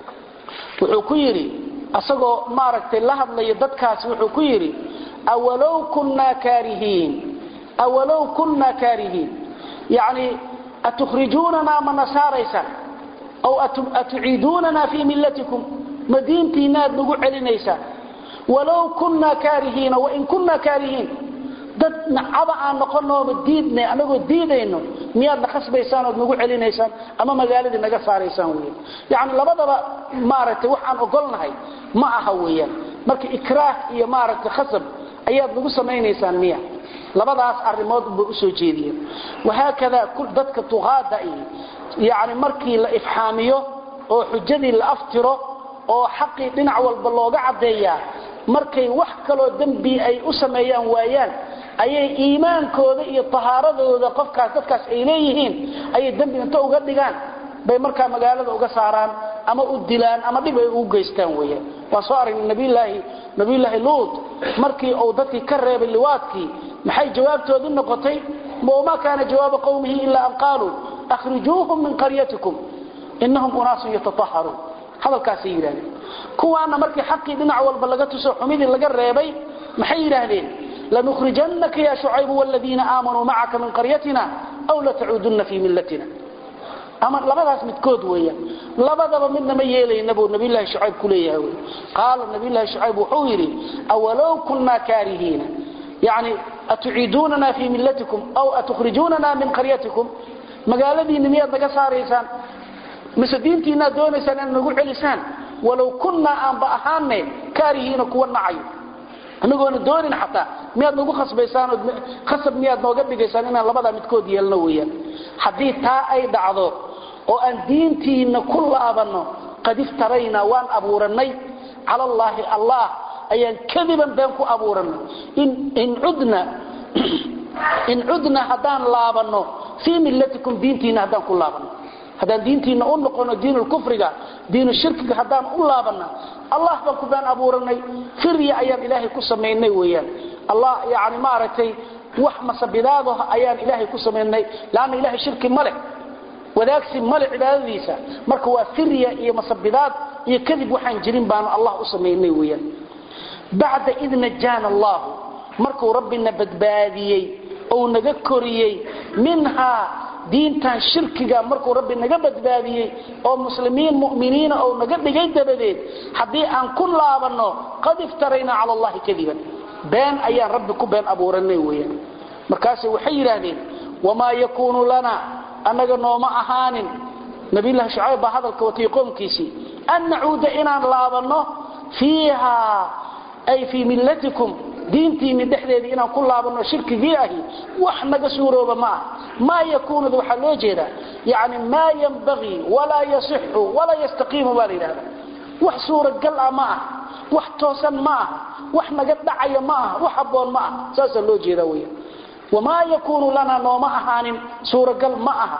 wuxuu ku yidhi asagoo maaragtay la hadlaya dadkaasi wuxuu ku yidhi awalow kunnaa kaarihiin awalow kunnaa kaarihiin yacni atukhrijuunanaa ma nasaaraysaan aw atuciiduunanaa fii millatikum ma diintiinaaad nagu celinaysaan walow kunnaa kaarihiina wain kunnaa kaarihiin dad nacaba aan noqonooma diidnay anagoo diidayno miyaadna khasbaysaan ood nagu celinaysaan ama magaaladii naga saaraysaan weyan yacni labadaba maaragtay waxaan ogolnahay ma aha weeyaan marka ikraah iyo maaragtay khasab ayaad nagu samaynaysaan miya labadaas arrimood ba usoo jeediyeen wahaakada dadka tuqaada iyo yacni markii la ifxaamiyo oo xujadii la aftiro oo xaqii dhinac walba looga caddeeyaa markay wax kaloo dembi ay u sameeyaan waayaan ayay iimaankooda iyo tahaaradooda qofkaas dadkaas ay leeyihiin ayay dembi inta uga dhigaan bay markaa magaalada uga saaraan ama u dilaan ama dhib ay ugu geystaan weyaan waan soo aragnay nabiyulaahi nabiyulaahi luut markii uu dadkii ka reebay liwaadkii maxay jawaabtoodii noqotay wama kaana jawaaba qowmihi ilaa an qaaluu akhrijuuhum min qaryatikum inahum unaasun yataaharuun hadalkaasay yidhahdeen kuwaana markii xaqii dhinac walba laga tuso xumidii laga reebay maxay yidhaahdeen lanukhrijannaka ya shucaybu wladiina aamanuu macaka min qaryatina aw latacuudunna fii millatina ama labadaas midkood weeyaan labadaba midna ma yeelayna buu nabiyullaahi shucayb ku leeyahay wey qaala nabiyullaahi shucayb wuxuu yidhi awalow kunnaa kaarihiina yacni atuciiduunana fii millatikum aw atukhrijuunana min qaryatikum magaaladiinna miyaad naga saaraysaan mise diintiinaad doonaysaan inaad nagu celisaan walow kunnaa aanba ahaane kaarihiina kuwa nacayo anagoona doonin xataa miyaad nagu khasbaysaan khasab miyaad nooga dhigaysaan inaan labadaa midkood yeelno weeyaan haddii taa ay dhacdo oo aan diintiinna ku laabanno qad iftaraynaa waan abuurannay cala allaahi allah ayaan kadiban been ku abuurannay in cudna in cudna haddaan laabanno fii millatikum diintiinna haddaan ku laabanno haddaan diintiinna u noqono diinulkufriga diinu shirkiga haddaan u laabanna allah baan ku been abuuranay firya ayaan ilaahay ku samaynay weeyaan allah yani maaragtay wax masabidaado ayaan ilaahay ku samaynay laanna ilahay shirki ma leh wadaagsi male cibaadadiisa marka waa firya iyo masabidaad iyo kadib waxaan jirin baanu allah u samaynay weeyaan bacda id najaana allahu markuu rabbina badbaadiyey ou naga koriyey minhaa diintan shirkiga markuu rabbi naga badbaadiyey oo muslimiin mu'miniina ou naga dhigay dabadeed haddii aan ku laabanno qad iftaraynaa cala allahi kadiban been ayaan rabbi ku been abuuranay weeyaan markaase waxay yidhaahdeen wamaa yakuunu lana annaga nooma ahaanin nabiyullahi shucayb baa hadalka watay qoomkiisii an nacuuda inaan laabanno fiiha ay fii millatikum diintiinni dhexdeedii inaan ku laabanno shirkigii ahi wax naga suurooba ma ah maa yakuunuda waxaa loo jeedaa yani maa yanbagii walaa yasixu walaa yastaqiimu baa la yidhahda wax suuragal ah ma ah wax toosan ma ah wax naga dhacaya ma ah wax habboon ma ah saasaa loo jeedaa weya wamaa yakuunu lanaa nooma ahaanin suuragal ma aha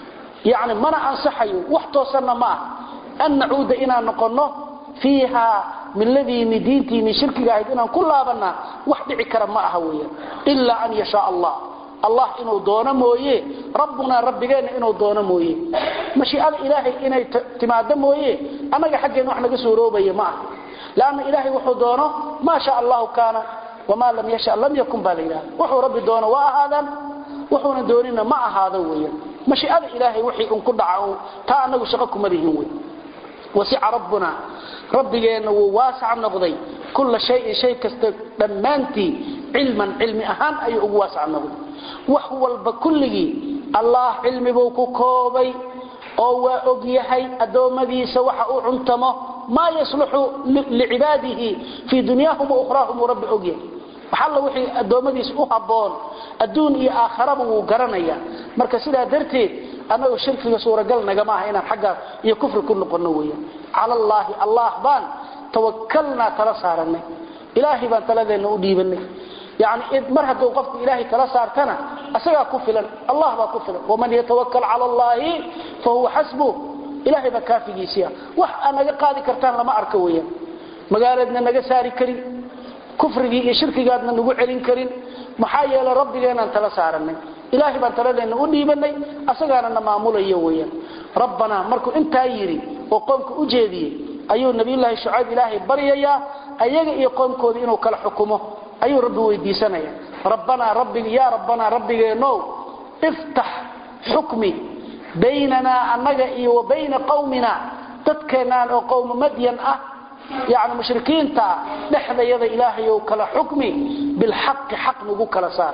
yani mana ansaxayo wax toosanna ma ah an nacuuda inaan noqonno fiiha miladiinni diintiinni shirkiga ahayd inaan ku laabanaa wax dhici kara ma aha weeyaan ilaa an yashaa allah allah inuu doono mooye rabbunaa rabbigeenna inuu doono mooye mashiicada ilaahay inay timaado mooye annaga xaggeen wax naga suuroobaya ma aha lanna ilaahay wuxuu doono maa sha allahu kaana wamaa lam yasha lam yakun baa la yidhahda wuxuu rabbi doono waa ahaadaan wuxuuna doonina ma ahaado weeyaan mashiicada ilaahay wixii un ku dhaca taa annagu shaqo kuma lihin wey wasica rabbuna rabbigeenna wuu waasac noqday kulla shayin shay kasta dhammaantii cilman cilmi ahaan ayuu ugu waasac noqday wax walba kulligii allah cilmibuu ku koobay oo waa og yahay addoommadiisa waxa uu cuntamo maa yasluxu licibaadihi fii dunyaahum waухraahum uu rabbi og yahay waxalla wixii addoommadiisa u habboon adduun iyo aakharaba wuu garanaya marka sidaa darteed annagu shirkiga suuragal nagama aha inaan xaggaa iyo kufri ku noqonno weeyaan cala allaahi allah baan tawakalnaa tala saaranay ilaahay baan taladeenna u dhiibanay yani mar hadduu qofku ilaahay tala saartana isagaa ku filan allah baa ku filan waman yatawakal cala allaahi fa huwa xasbuh ilaahay baa kaafigiisiia wax aa naga qaadi kartaan lama arka weeyaan magaalaedna naga saari karin kufrigii iyo shirkigaadna nagu celin karin maxaa yeelay rabbigeenaan tala saaranay ilaahay baan taladeenna u dhiibanay asagaana na maamulayo weyaan rabbanaa markuu intaa yidhi oo qoomka u jeediyey ayuu nabiyulaahi shucayb ilaahay baryayaa ayaga iyo qoomkoodii inuu kala xukumo ayuu rabbi weydiisanaya rabbanaa rabbig yaa rabbanaa rabbigeenow iftax xukmi baynanaa annaga iyo wa bayna qawmina dadkeennaan oo qowma madyan ah yani mushrikiinta dhexdayada ilaahayow kala xukmi bilxaqi xaq nagu kala saar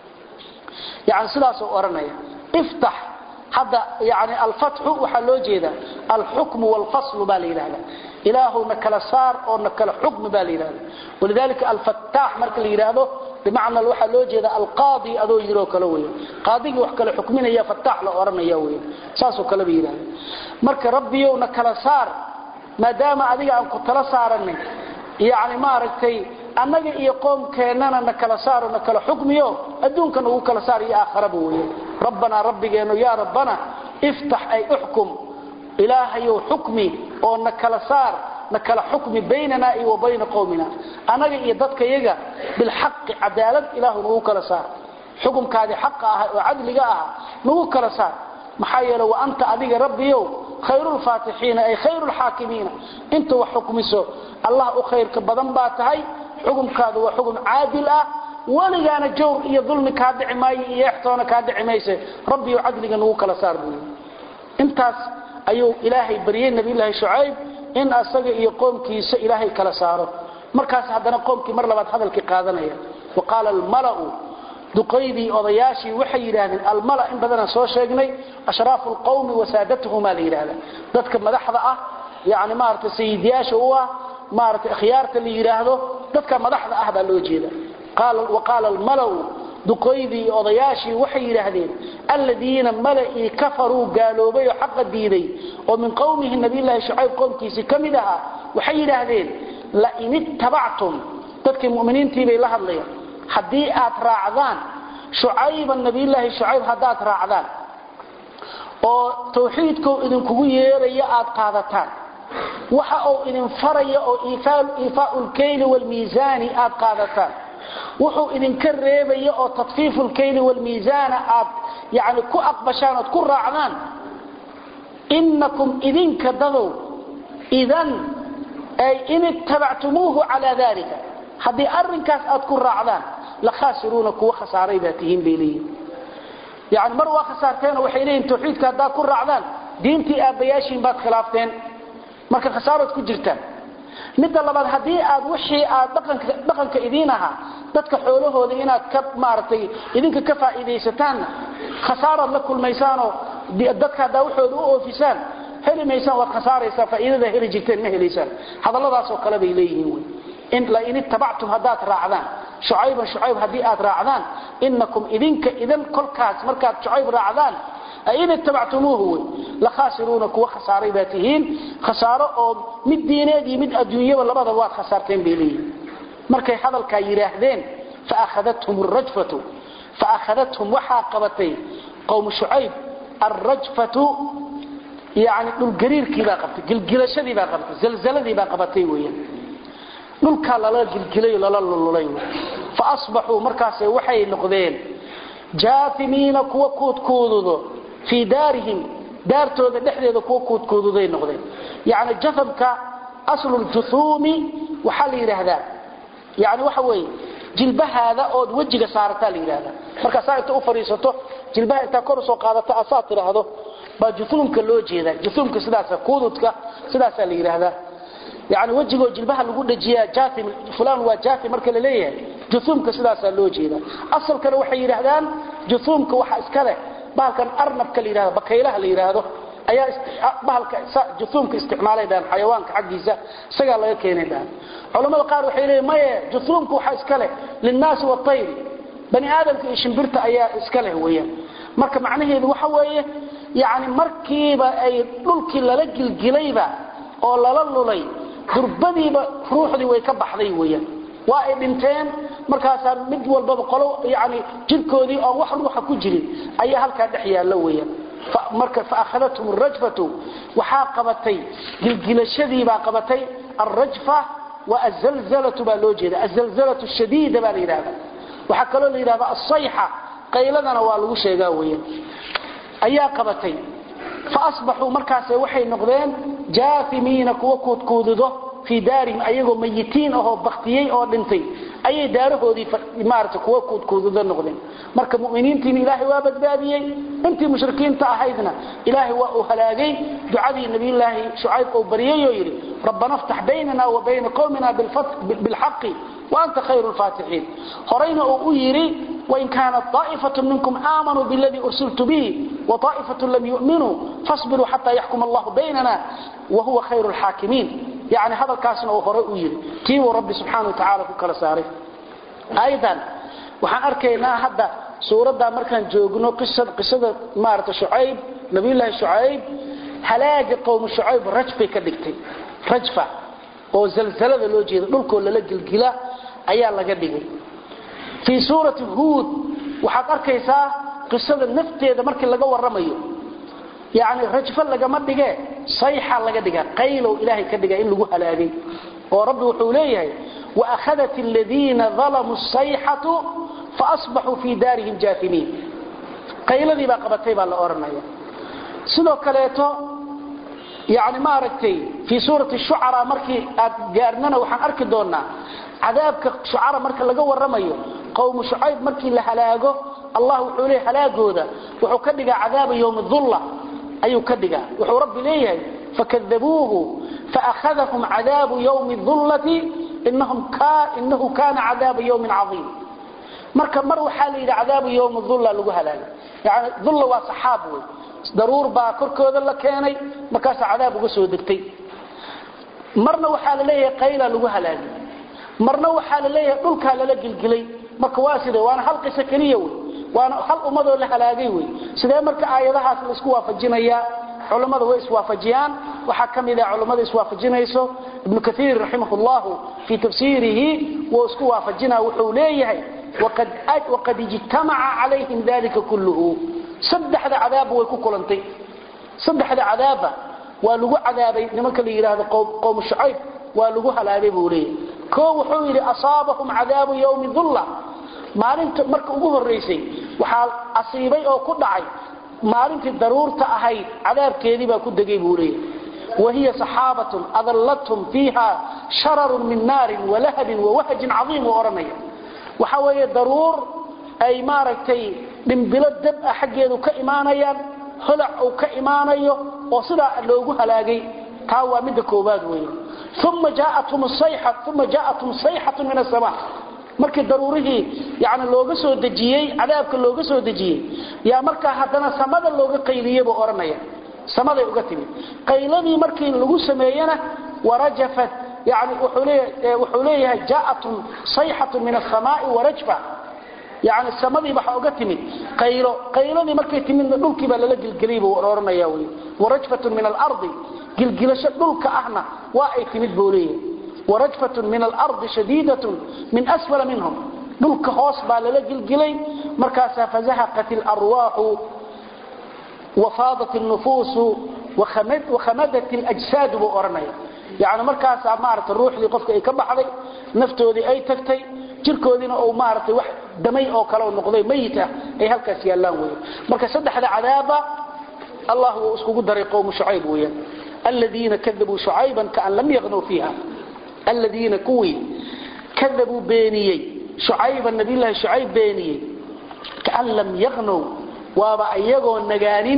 yani sidaasuu odhanaya iftax hadda yani alfatxu waxaa loo jeeda alxukmu wlfaslu baa la yidhahda ilaahu na kala saar oo na kala xukmi baa la yidhahda walidalika alfattaax marka la yidhaahdo bimacna waxaa loo jeeda alqaadi adoo yiroo kale wey qaadigii wax kala xukminaya fattaax la odhanaya wey saasoo kaleba yidhahda marka rabbiyow na kala saar maadaama adiga aan ku tala saaranay yani maaragtay annaga iyo qoomkeennana na kala saaro na kala xukmiyo adduunka nagu kala saar iyo aakharaba weeye rabbanaa rabbigeennu yaa rabbana iftax ay uxkum ilaahayow xukmi oo na kala saar na kala xukmi baynanaa iyo wa bayna qowmina annaga iyo dadkayaga bilxaqi cadaalad ilaahu nagu kala saar xukumkaadii xaqa ah oo cadliga ah nagu kala saar maxaa yeele wa anta adiga rabbiyow khayrulfaatixiina ay khayrulxaakimiina inta wax xukmiso allah u khayrka badan baa tahay xukumkaadu waa xukum caadil ah weligaana jawr iyo dulmi kaa dhici maayo iyo extoona kaa dhici mayse rabbiyo cadliga nagu kala saar buu intaas ayuu ilaahay baryey nabiyulaahi shucayb in asaga iyo qoomkiisa ilaahay kala saaro markaas haddana qoomkii mar labaad hadalkii qaadanaya wa qaala almalau duqaydii odayaashii waxay yidhaahdeen almala in badanaan soo sheegnay ashraafu lqawmi wasaadatuhumaa la yidhahda dadka madaxda ah yani maarata sayidyaasha u ah maarata khiyaarta la yidhaahdo dadka madaxda ah baa loo jeeda wa qaala almalau duqaydii odayaashii waxay yidhaahdeen alladiina mala'ii kafaruu gaaloobay oo xaqa diiday oo min qowmihi nabiylahi shucayb qowmkiisii ka mid ahaa waxay yidhaahdeen lain ittabactum dadkii muminiintii bay la hadlayaan haddii aad raacdaan shucayban nabiyulaahi shucayb haddaad raacdaan oo tawxiidkuu idinkugu yeeraya aad qaadataan waxa uu idin faraya oo iifaau lkayli wlmiisaani aad qaadataan wuxuu idinka reebaya oo tatfiifu lkayli wlmiisaana aad yani ku aqbashaan ood ku raacdaan inakum idinka dadow idan ay in ittabactumuuhu calaa dalika haddii arrinkaas aad ku raacdaan la khaasiruuna kuwa khasaaray baa tihiin bay leeyihin yani mar waa khasaarteenoo waxay leeyihin tawxiidka haddaad ku raacdaan diintii aabbayaashiin baad khilaafteen marka khasaarood ku jirtaan midda labaad haddii aad wixii aad dhaqanka idiin ahaa dadka xoolahooda inaad ka maaragtay idinka ka faa'iidaysataanna khasaaraad la kulmaysaanoo dadka haddaa waxooda u oofisaan heli maysaan waad khasaaraysaa faa'iidada heli jirteen ma helaysaan hadalladaasoo kale bay leeyihiin wey in lain ittabactum haddaad raacdaan shucayban shucayb haddii aad raacdaan inakum idinka idan kolkaas markaad shucayb raacdaan in ittabactumuuhu wey la khaasiruuna kuwa khasaaray baa tihiin khasaaro oo mid diineed iyo mid adduunyaba labadaba waad khasaarteen bay leeyihiin markay hadalkaa yidhaahdeen faahadathum rajfatu faahadathum waxaa qabatay qowmu shucayb alrajfatu yani dhulgariirkiibaa qabtay gilgilashadiibaa qabatay zalzaladiibaa qabatay weeyaan dhulkaa lala gilgilay lala lululay fa asbaxuu markaase waxay noqdeen jaafimiina kuwa kuudkuududo fii daarihim daartooda dhexdeeda kuwa kuudkuududay noqdeen yani jafamka asluljuthuumi waxaa la yidhaahdaa yani waxa weeye jilbahaada ood wejiga saarataa la yidhahdaa markaasaa inta u fadhiisato jilbaha intaa kor usoo qaadata asaa tidhaahdo baa juuumka loo jeedaa juuumka sidaasa kuududka sidaasaa la yidhaahdaa yani wejigoo jilbaha lagu dhajiyaa jaaim fulan waa jaaim marka la leeyahay juuumka sidaasaa loo jeedaa asalkana waxay yidhaahdaan juuumka waxa iska leh bahalkan arnabka la yidhahdo bakaylaha la yidhaahdo ayaa bahalka juuumka isticmaalay dhahan xayawaanka xaggiisa isagaa laga keenay dhahan culamada qaar waxay leeyihin maye juuumka waxaa iska leh linnaasi watayri bani aadamka iyo shimbirta ayaa iska leh weeyaan marka macnaheedu waxa weeye yani markiiba ay dhulkii lala gilgilayba oo lala lulay durbadiiba ruuxdii way ka baxday weeyaan waa ay dhinteen markaasaa mid walbaba qolo yani jirkoodii oon wax ruuxa ku jirin ayaa halkaa dhex yaalla weeyaan marka faahadathum arajfatu waxaa qabatay gilgilashadiibaa qabatay alrajfa wa azalzalatu baa loo jeeda azalzalatu shadiida baa la yidhahda waxaa kaloo la yidhahda asayxa qayladana waa lagu sheegaa weeyaan ayaa qabatay fa asbaxuu markaase waxay noqdeen jaafimiina kuwa kuudkuududo fii daarihim ayagoo mayitiin ahoo baktiyey oo dhintay ayay daarahoodii maarata kuwa kuudkuududo noqdeen marka muminiintiina ilaahay waa badbaadiyey intii mushrikiinta ahaydna ilaahay waa uu halaagay ducadii nabiyulaahi shucayb uu baryay oo yidhi rabbana ftax baynana wa bayna qowmina bilxaqi وأنت خير الفاتحين هرين أؤيري وإن كانت طائفة منكم آمنوا بالذي أرسلت به وطائفة لم يؤمنوا فاصبروا حتى يحكم الله بيننا وهو خير الحاكمين يعني هذا الكاسن أو هرين أؤيري تيو ربي سبحانه وتعالى كل ساري أيضا وحن أركينا هذا سورة مركان جوغنو قصة قصة مارة شعيب نبي الله شعيب هلاك قوم شعيب رجفة كدكتي رجفة oo zalzalada loo jeedo dhulkoo lala gilgila ayaa laga dhigay fii suurati huud waxaad arkaysaa qisada nafteeda markii laga waramayo yani rajfo lagama dhige sayxa laga dhiga qaylow ilaahay ka dhiga in lagu halaagay oo rabbi wuxuu leeyahay waakhadat aladiina dalamuu sayxatu faasbaxuu fii daarihim jaafimiin qayladii baa qabatay baa la odhanaya sidoo kaleeto yani maaragtay fii suurati shucara markii aad gaarnana waxaan arki doonaa cadaabka shucara marka laga waramayo qowmu shucayb markii la halaago allah wuxuu leeyahy halaagooda wuxuu ka dhigaa cadaaba yowmi dulla ayuu ka dhigaa wuxuu rabbi leeyahay fakadabuuhu faakhadahum cadaabu yowmi dullati inahu kana cadaaba yowmin caiim marka mar waxaa la yidhi cadaabu yowmi dulla lagu halaaga yani dulla waa saxaab wey daruur baa korkooda la keenay markaasaa cadaab uga soo degtay marna waxaa la leeyahay qayla lagu halaagay marna waxaa la leeyahay dhulkaa lala gilgilay marka waa sida waana hal qiso keliya wey waana hal ummadoo la halaagay wey sidee marka aayadahaas la isku waafajinayaa culammada way iswaafajiyaan waxaa ka mid ah culammada iswaafajinayso ibnu kaiir raximah llahu fii tafsiirihi wuu isku waafajinaa wuxuu leeyahay waqad ijtamaca calayhim dalika kulluhu saddexda cadaabba way ku kulantay saddexda cadaabba waa lagu cadaabay nimanka la yidhaahdo qowmu shucayb waa lagu halaagay buu leeyahy koo wuxuu yidhi asaabahum cadaabu yowmi dulla maalinta marka ugu horraysay waxaa asiibay oo ku dhacay maalintii daruurta ahayd cadaabkeedii baa ku degay buu leeyahy wahiya saxaabatun adallathum fiiha shararun min naarin walahabin wawahajin cadiim uu odhanaya waxa weeye daruur ay maaragtay dhimbilo dab ah xaggeedu ka imaanayaan holac uu ka imaanayo oo sidaa loogu halaagay taa waa midda koobaad weeye uma jaatum sayxa uma jaatum sayxatun min asamaa markii daruurihii yani looga soo dejiyey cadaabka looga soo dejiyey yaa markaa haddana samada looga qayliyey buu odhanaya samaday uga timid qayladii markii lagu sameeyena warajafat yani wuxuu leeyahay jaatum sayxatun min asamaai warajfa yani samadii waxaa uga timid qaylo qayladii markay timidna dhulkii baa lala gilgeliyay buu odhanaya wy warajfatun min alardi gilgilasho dhulka ahna waa ay timid buu leeyahay warajfatun min alardi shadiidatun min asfala minhum dhulka hoos baa lala gilgilay markaasaa fazahaqat alarwaaxu wafaadat nufuusu wakhamadat ljsaadu buu odhanaya yani markaasaa maarata ruuxdii qofka ay ka baxday naftoodii ay tagtay jirkoodiina uu maaragtay wax damay oo kale noqday mayit ah ay halkaas yaallaan weyan marka saddexda cadaaba allah wuu iskugu daray qowmu shucayb weeyaan aladiina kadabuu shucayban kaan lam yaqnuu fiiha aladiina kuwii kadabuu beeniyey shucayban nabiyullaahi shucayb beeniyey kaan lam yaqnow waaba iyagoo nagaanin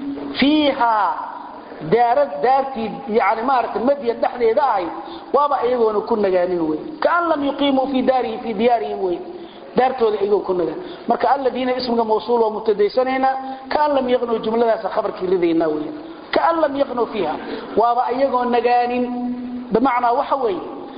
fiihaa daarad daartii yani maaragtay madya dhexdeeda ahayd waaba iyagoona ku nagaanin wey kaan lam yuqiimuu fii daarihi fii diyaarihim wey daartooda iyagoo ku nagaan marka aladiina ismiga mawsuul waa mubtadaysanaynaa kaan lam yaqnow jumladaasa khabarkii ridaynaa wey kaan lam yaqnow fiiha waaba iyagoo nagaanin bimacnaa waxa weeye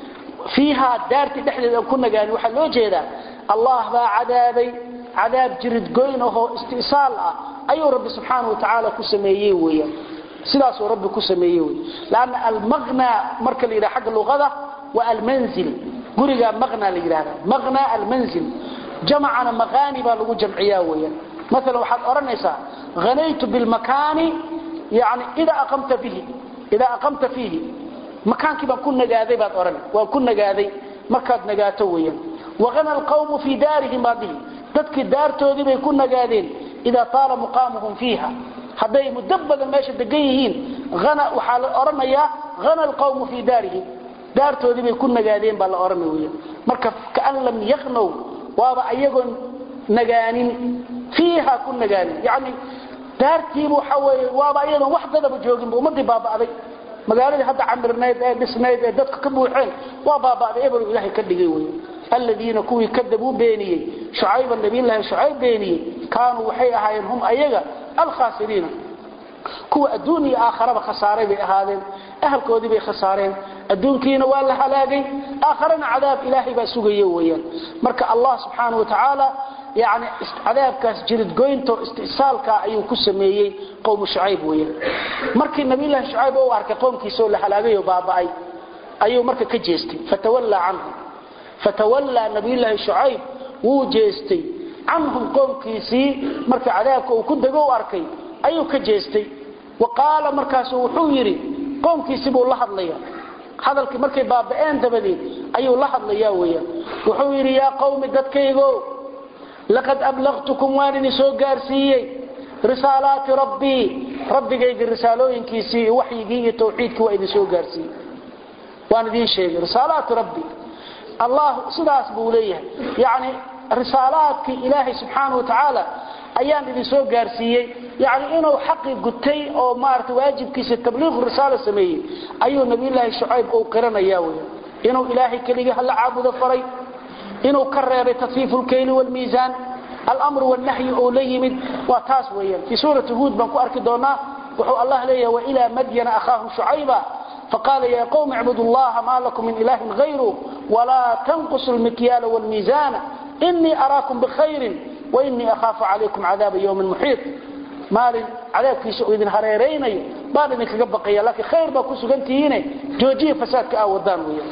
fiihaa daartii dhexdeeda ku nagaanin waxaa loo jeedaa allah baa cadaabay cadaab jiridgoyn ahoo istisaal ah ayuu rabbi subxaana wa tacaala ku sameeyey weeyaan sidaasuu rabbi ku sameeyey wey lanna almaqna marka la yidhaha xagga luqada waa almanzil gurigaa maqna la yidhahda maqna almanzil jamacana maqaani baa lagu jamciyaa weeyaan maalan waxaad odhanaysaa hanaytu bilmakaani yani idaa aqamta bihi idaa aqamta fiihi makaankii baan ku nagaaday baad odhan waan ku nagaaday markaad nagaato weeyaan wahana alqawmu fii daarihim baad dhihi dadkii daartoodii bay ku nagaadeen idaa taala muqaamuhum fiiha hadday muddo badan meesha degan yihiin waxaa la odhanayaa hana alqawmu fii daarihim daartoodii bay ku nagaadeen baa la odhanay weya marka kaan lam yaqnow waaba ayagoon nagaanin fiiha ku nagaanin yani daartiiba waxa weeye waaba ayadoon wax dadaba jooginba ummadii baaba'day magaaladii hadda camirnayd ee dhisnayd ee dadka ka buuxeen waa baaba'day ebelu ilaahay ka dhigay wey aladiina kuwii kadabuu beeniyey shucayba nabiyllaahi shucayb beeniyey kaanuu waxay ahaayeen hum ayaga alkhaasiriina kuwa adduun iyo aakharaba khasaaray bay ahaadeen ahalkoodii bay khasaareen adduunkiina waa la halaagay aakharana cadaab ilaahay baa sugaya weeyaan marka allah subxaana wa tacaala yani cadaabkaas jiridgoynto istisaalka ayuu ku sameeyey qowmu shucayb weeyaan markii nabiyllaahi shucayb u arkay qowmkiisaoo la halaagay oo baaba'ay ayuu marka ka jeestay fatawallaa canhum fatawallaa nabiyullaahi shucayb wuu jeestay canhum qoomkiisii marka cadaabka uu ku dego u arkay ayuu ka jeestay wa qaala markaasu wuxuu yidhi qoomkiisii buu la hadlaya hadalkii markay baaba'een dabadeed ayuu la hadlaya weyaan wuxuu yidhi yaa qawmi dadkaygo laqad ablaqtukum waan idin soo gaarsiiyey risaalaati rabbii rabbigayga risaalooyinkiisii iyo waxyigii iyo tawxiidkii waa idin soo gaarsiiyey waan idiin sheegay risaalaati rabbi allah sidaas buu leeyahay yani risaalaadkii ilaahay subxaana wa tacaala ayaan idin soo gaarsiiyey yani inuu xaqi gutay oo maarata waajibkiisa tabliiqu risaala sameeyey ayuu nabiyulaahi shucayb uu qiranaya wy inuu ilaahay keligii hala caabudo faray inuu ka reebay tasfiifu lkayli wlmiisaan almru wlnahyi uu la yimid waa taas weeyaan fii suurati huud baan ku arki doonaa wuxuu allah leeyahay wailaa madyana ahaahum shucayba faqaala ya qwm icbudu llaha ma lakum min ilahin hayru walaa tanqusu lmikyaala wlmiisaana inii araakum bikhayrin wainii ahaafu calaykum cadaaba ywmin muxiiط maalin cadaabkiisa uu idin hareeraynayo baan idinkaga baqaya laakiin khayr baa ku sugantihiine joojiya fasaadka aa wadaan weya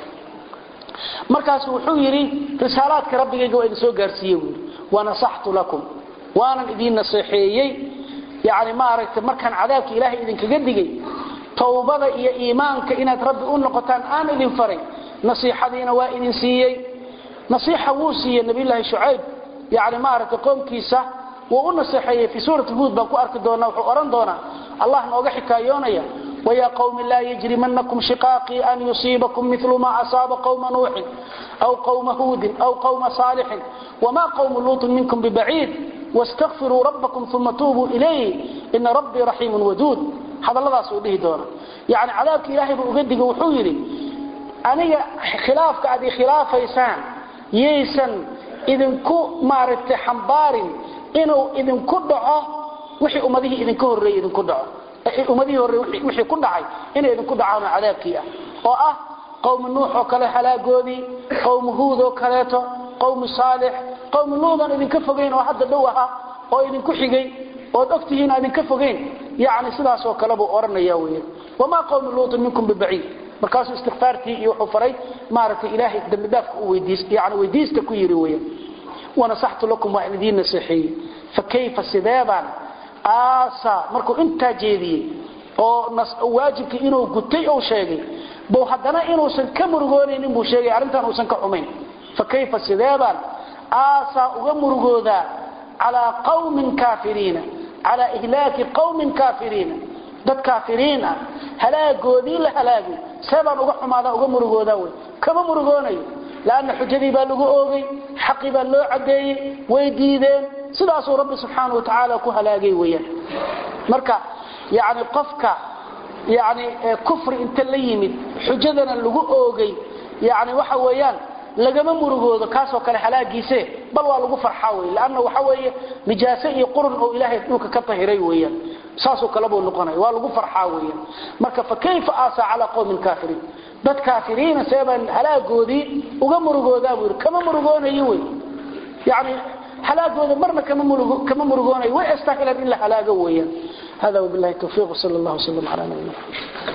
markaasu wuxuu yidhi risaalaadka rabbigayga waa idin soo gaarsiiye buu yidhi wanasaxtu lakum waanan idiin naseexeeyey yani maaragtay markaan cadaabka ilaahay idinkaga digay towbada iyo iimaanka inaad rabbi u noqotaan aan idin faray nasiixadiina waa idin siiyey nasiixa wuu siiyey nabiyulaahi shucayb yani maaragtay qoomkiisa wuu u naseexeeyey fii suurati huud baan ku arki doonaa wuxuu odhan doonaa allah nooga xikaayoonaya ويا قوم لا يجرمنكم شقاقي أن يصيبكم مثل ما أصاب قوم نوح أو قوم هود أو قوم صالح وما قوم لوط منكم ببعيد واستغفروا ربكم ثم توبوا إليه إن ربي رحيم ودود هذا الله سؤاله دونا يعني عذابك إلهي بأقدق وحويري أنا خلافك أدي خلاف يسان يسان إذن كو مارت حنبار إنه إذن كو دعاه وحي أمده إذن كو الرئي إذن كو دعاه أمده الرئي وحي كو دعاي إنه إذن كو دعانا عذابك إياه وآه قوم نوح وكله حلاقودي قوم هود وكليته قوم صالح قوم لوط إذن كفقين وحد دوها وإذن كحقين ood ogtihiin aadin ka fogeyn yani sidaas oo kale buu oranaya weeyaan wama qawm luut minkum bibaid markaas istighfaartii iyo wuxuu faray maaragtay ilaahay dambi dhaafka u weydiis yani weydiista ku yiri weeyaan wana sahtu lakum wa idin nasihi fa kayfa sidaban asa markuu inta jeediyay oo nas waajibki inuu gutay oo sheegay buu hadana inuusan ka murugoonaynin buu sheegay arintan uusan ka xumayn fa kayfa sidaban asa uga murugooda ala qawmin kafiriina على إهلاك قوم كافرين dad kaafiriin ah halaagoodii la halaagay sabab uga xumaada uga murugooda way kama murugoonayo laana xujadii baa lagu oogay xaqi baa loo cadeeyay way diideen sidaas uu rabbi subxaanahu wa tacaala ku halaagay weeyaan marka yani qofka yani kufri inta la yimid xujadana lagu oogay yani waxa weeyaan lagama murugoodo kaasoo kale halaagiise bal waa lagu farxaa wey lanna waxa weeye nijaase iyo qurun oo ilaahay dhulka ka tahiray weeyaan saasoo kale buu noqonaya waa lagu farxaa weeyaan marka fa kayfa aasa calaa qowmin kaafiriin dad kaafiriina seebaan halaagoodii uga murugoodaa buu yidhi kama murugoonayo wey yani halaagooda marna kama murugo kama murugoonayo way astahilan in la halaago weeyaan hada wabillahi tawfiiq sala allah wasalam calaa nabiyina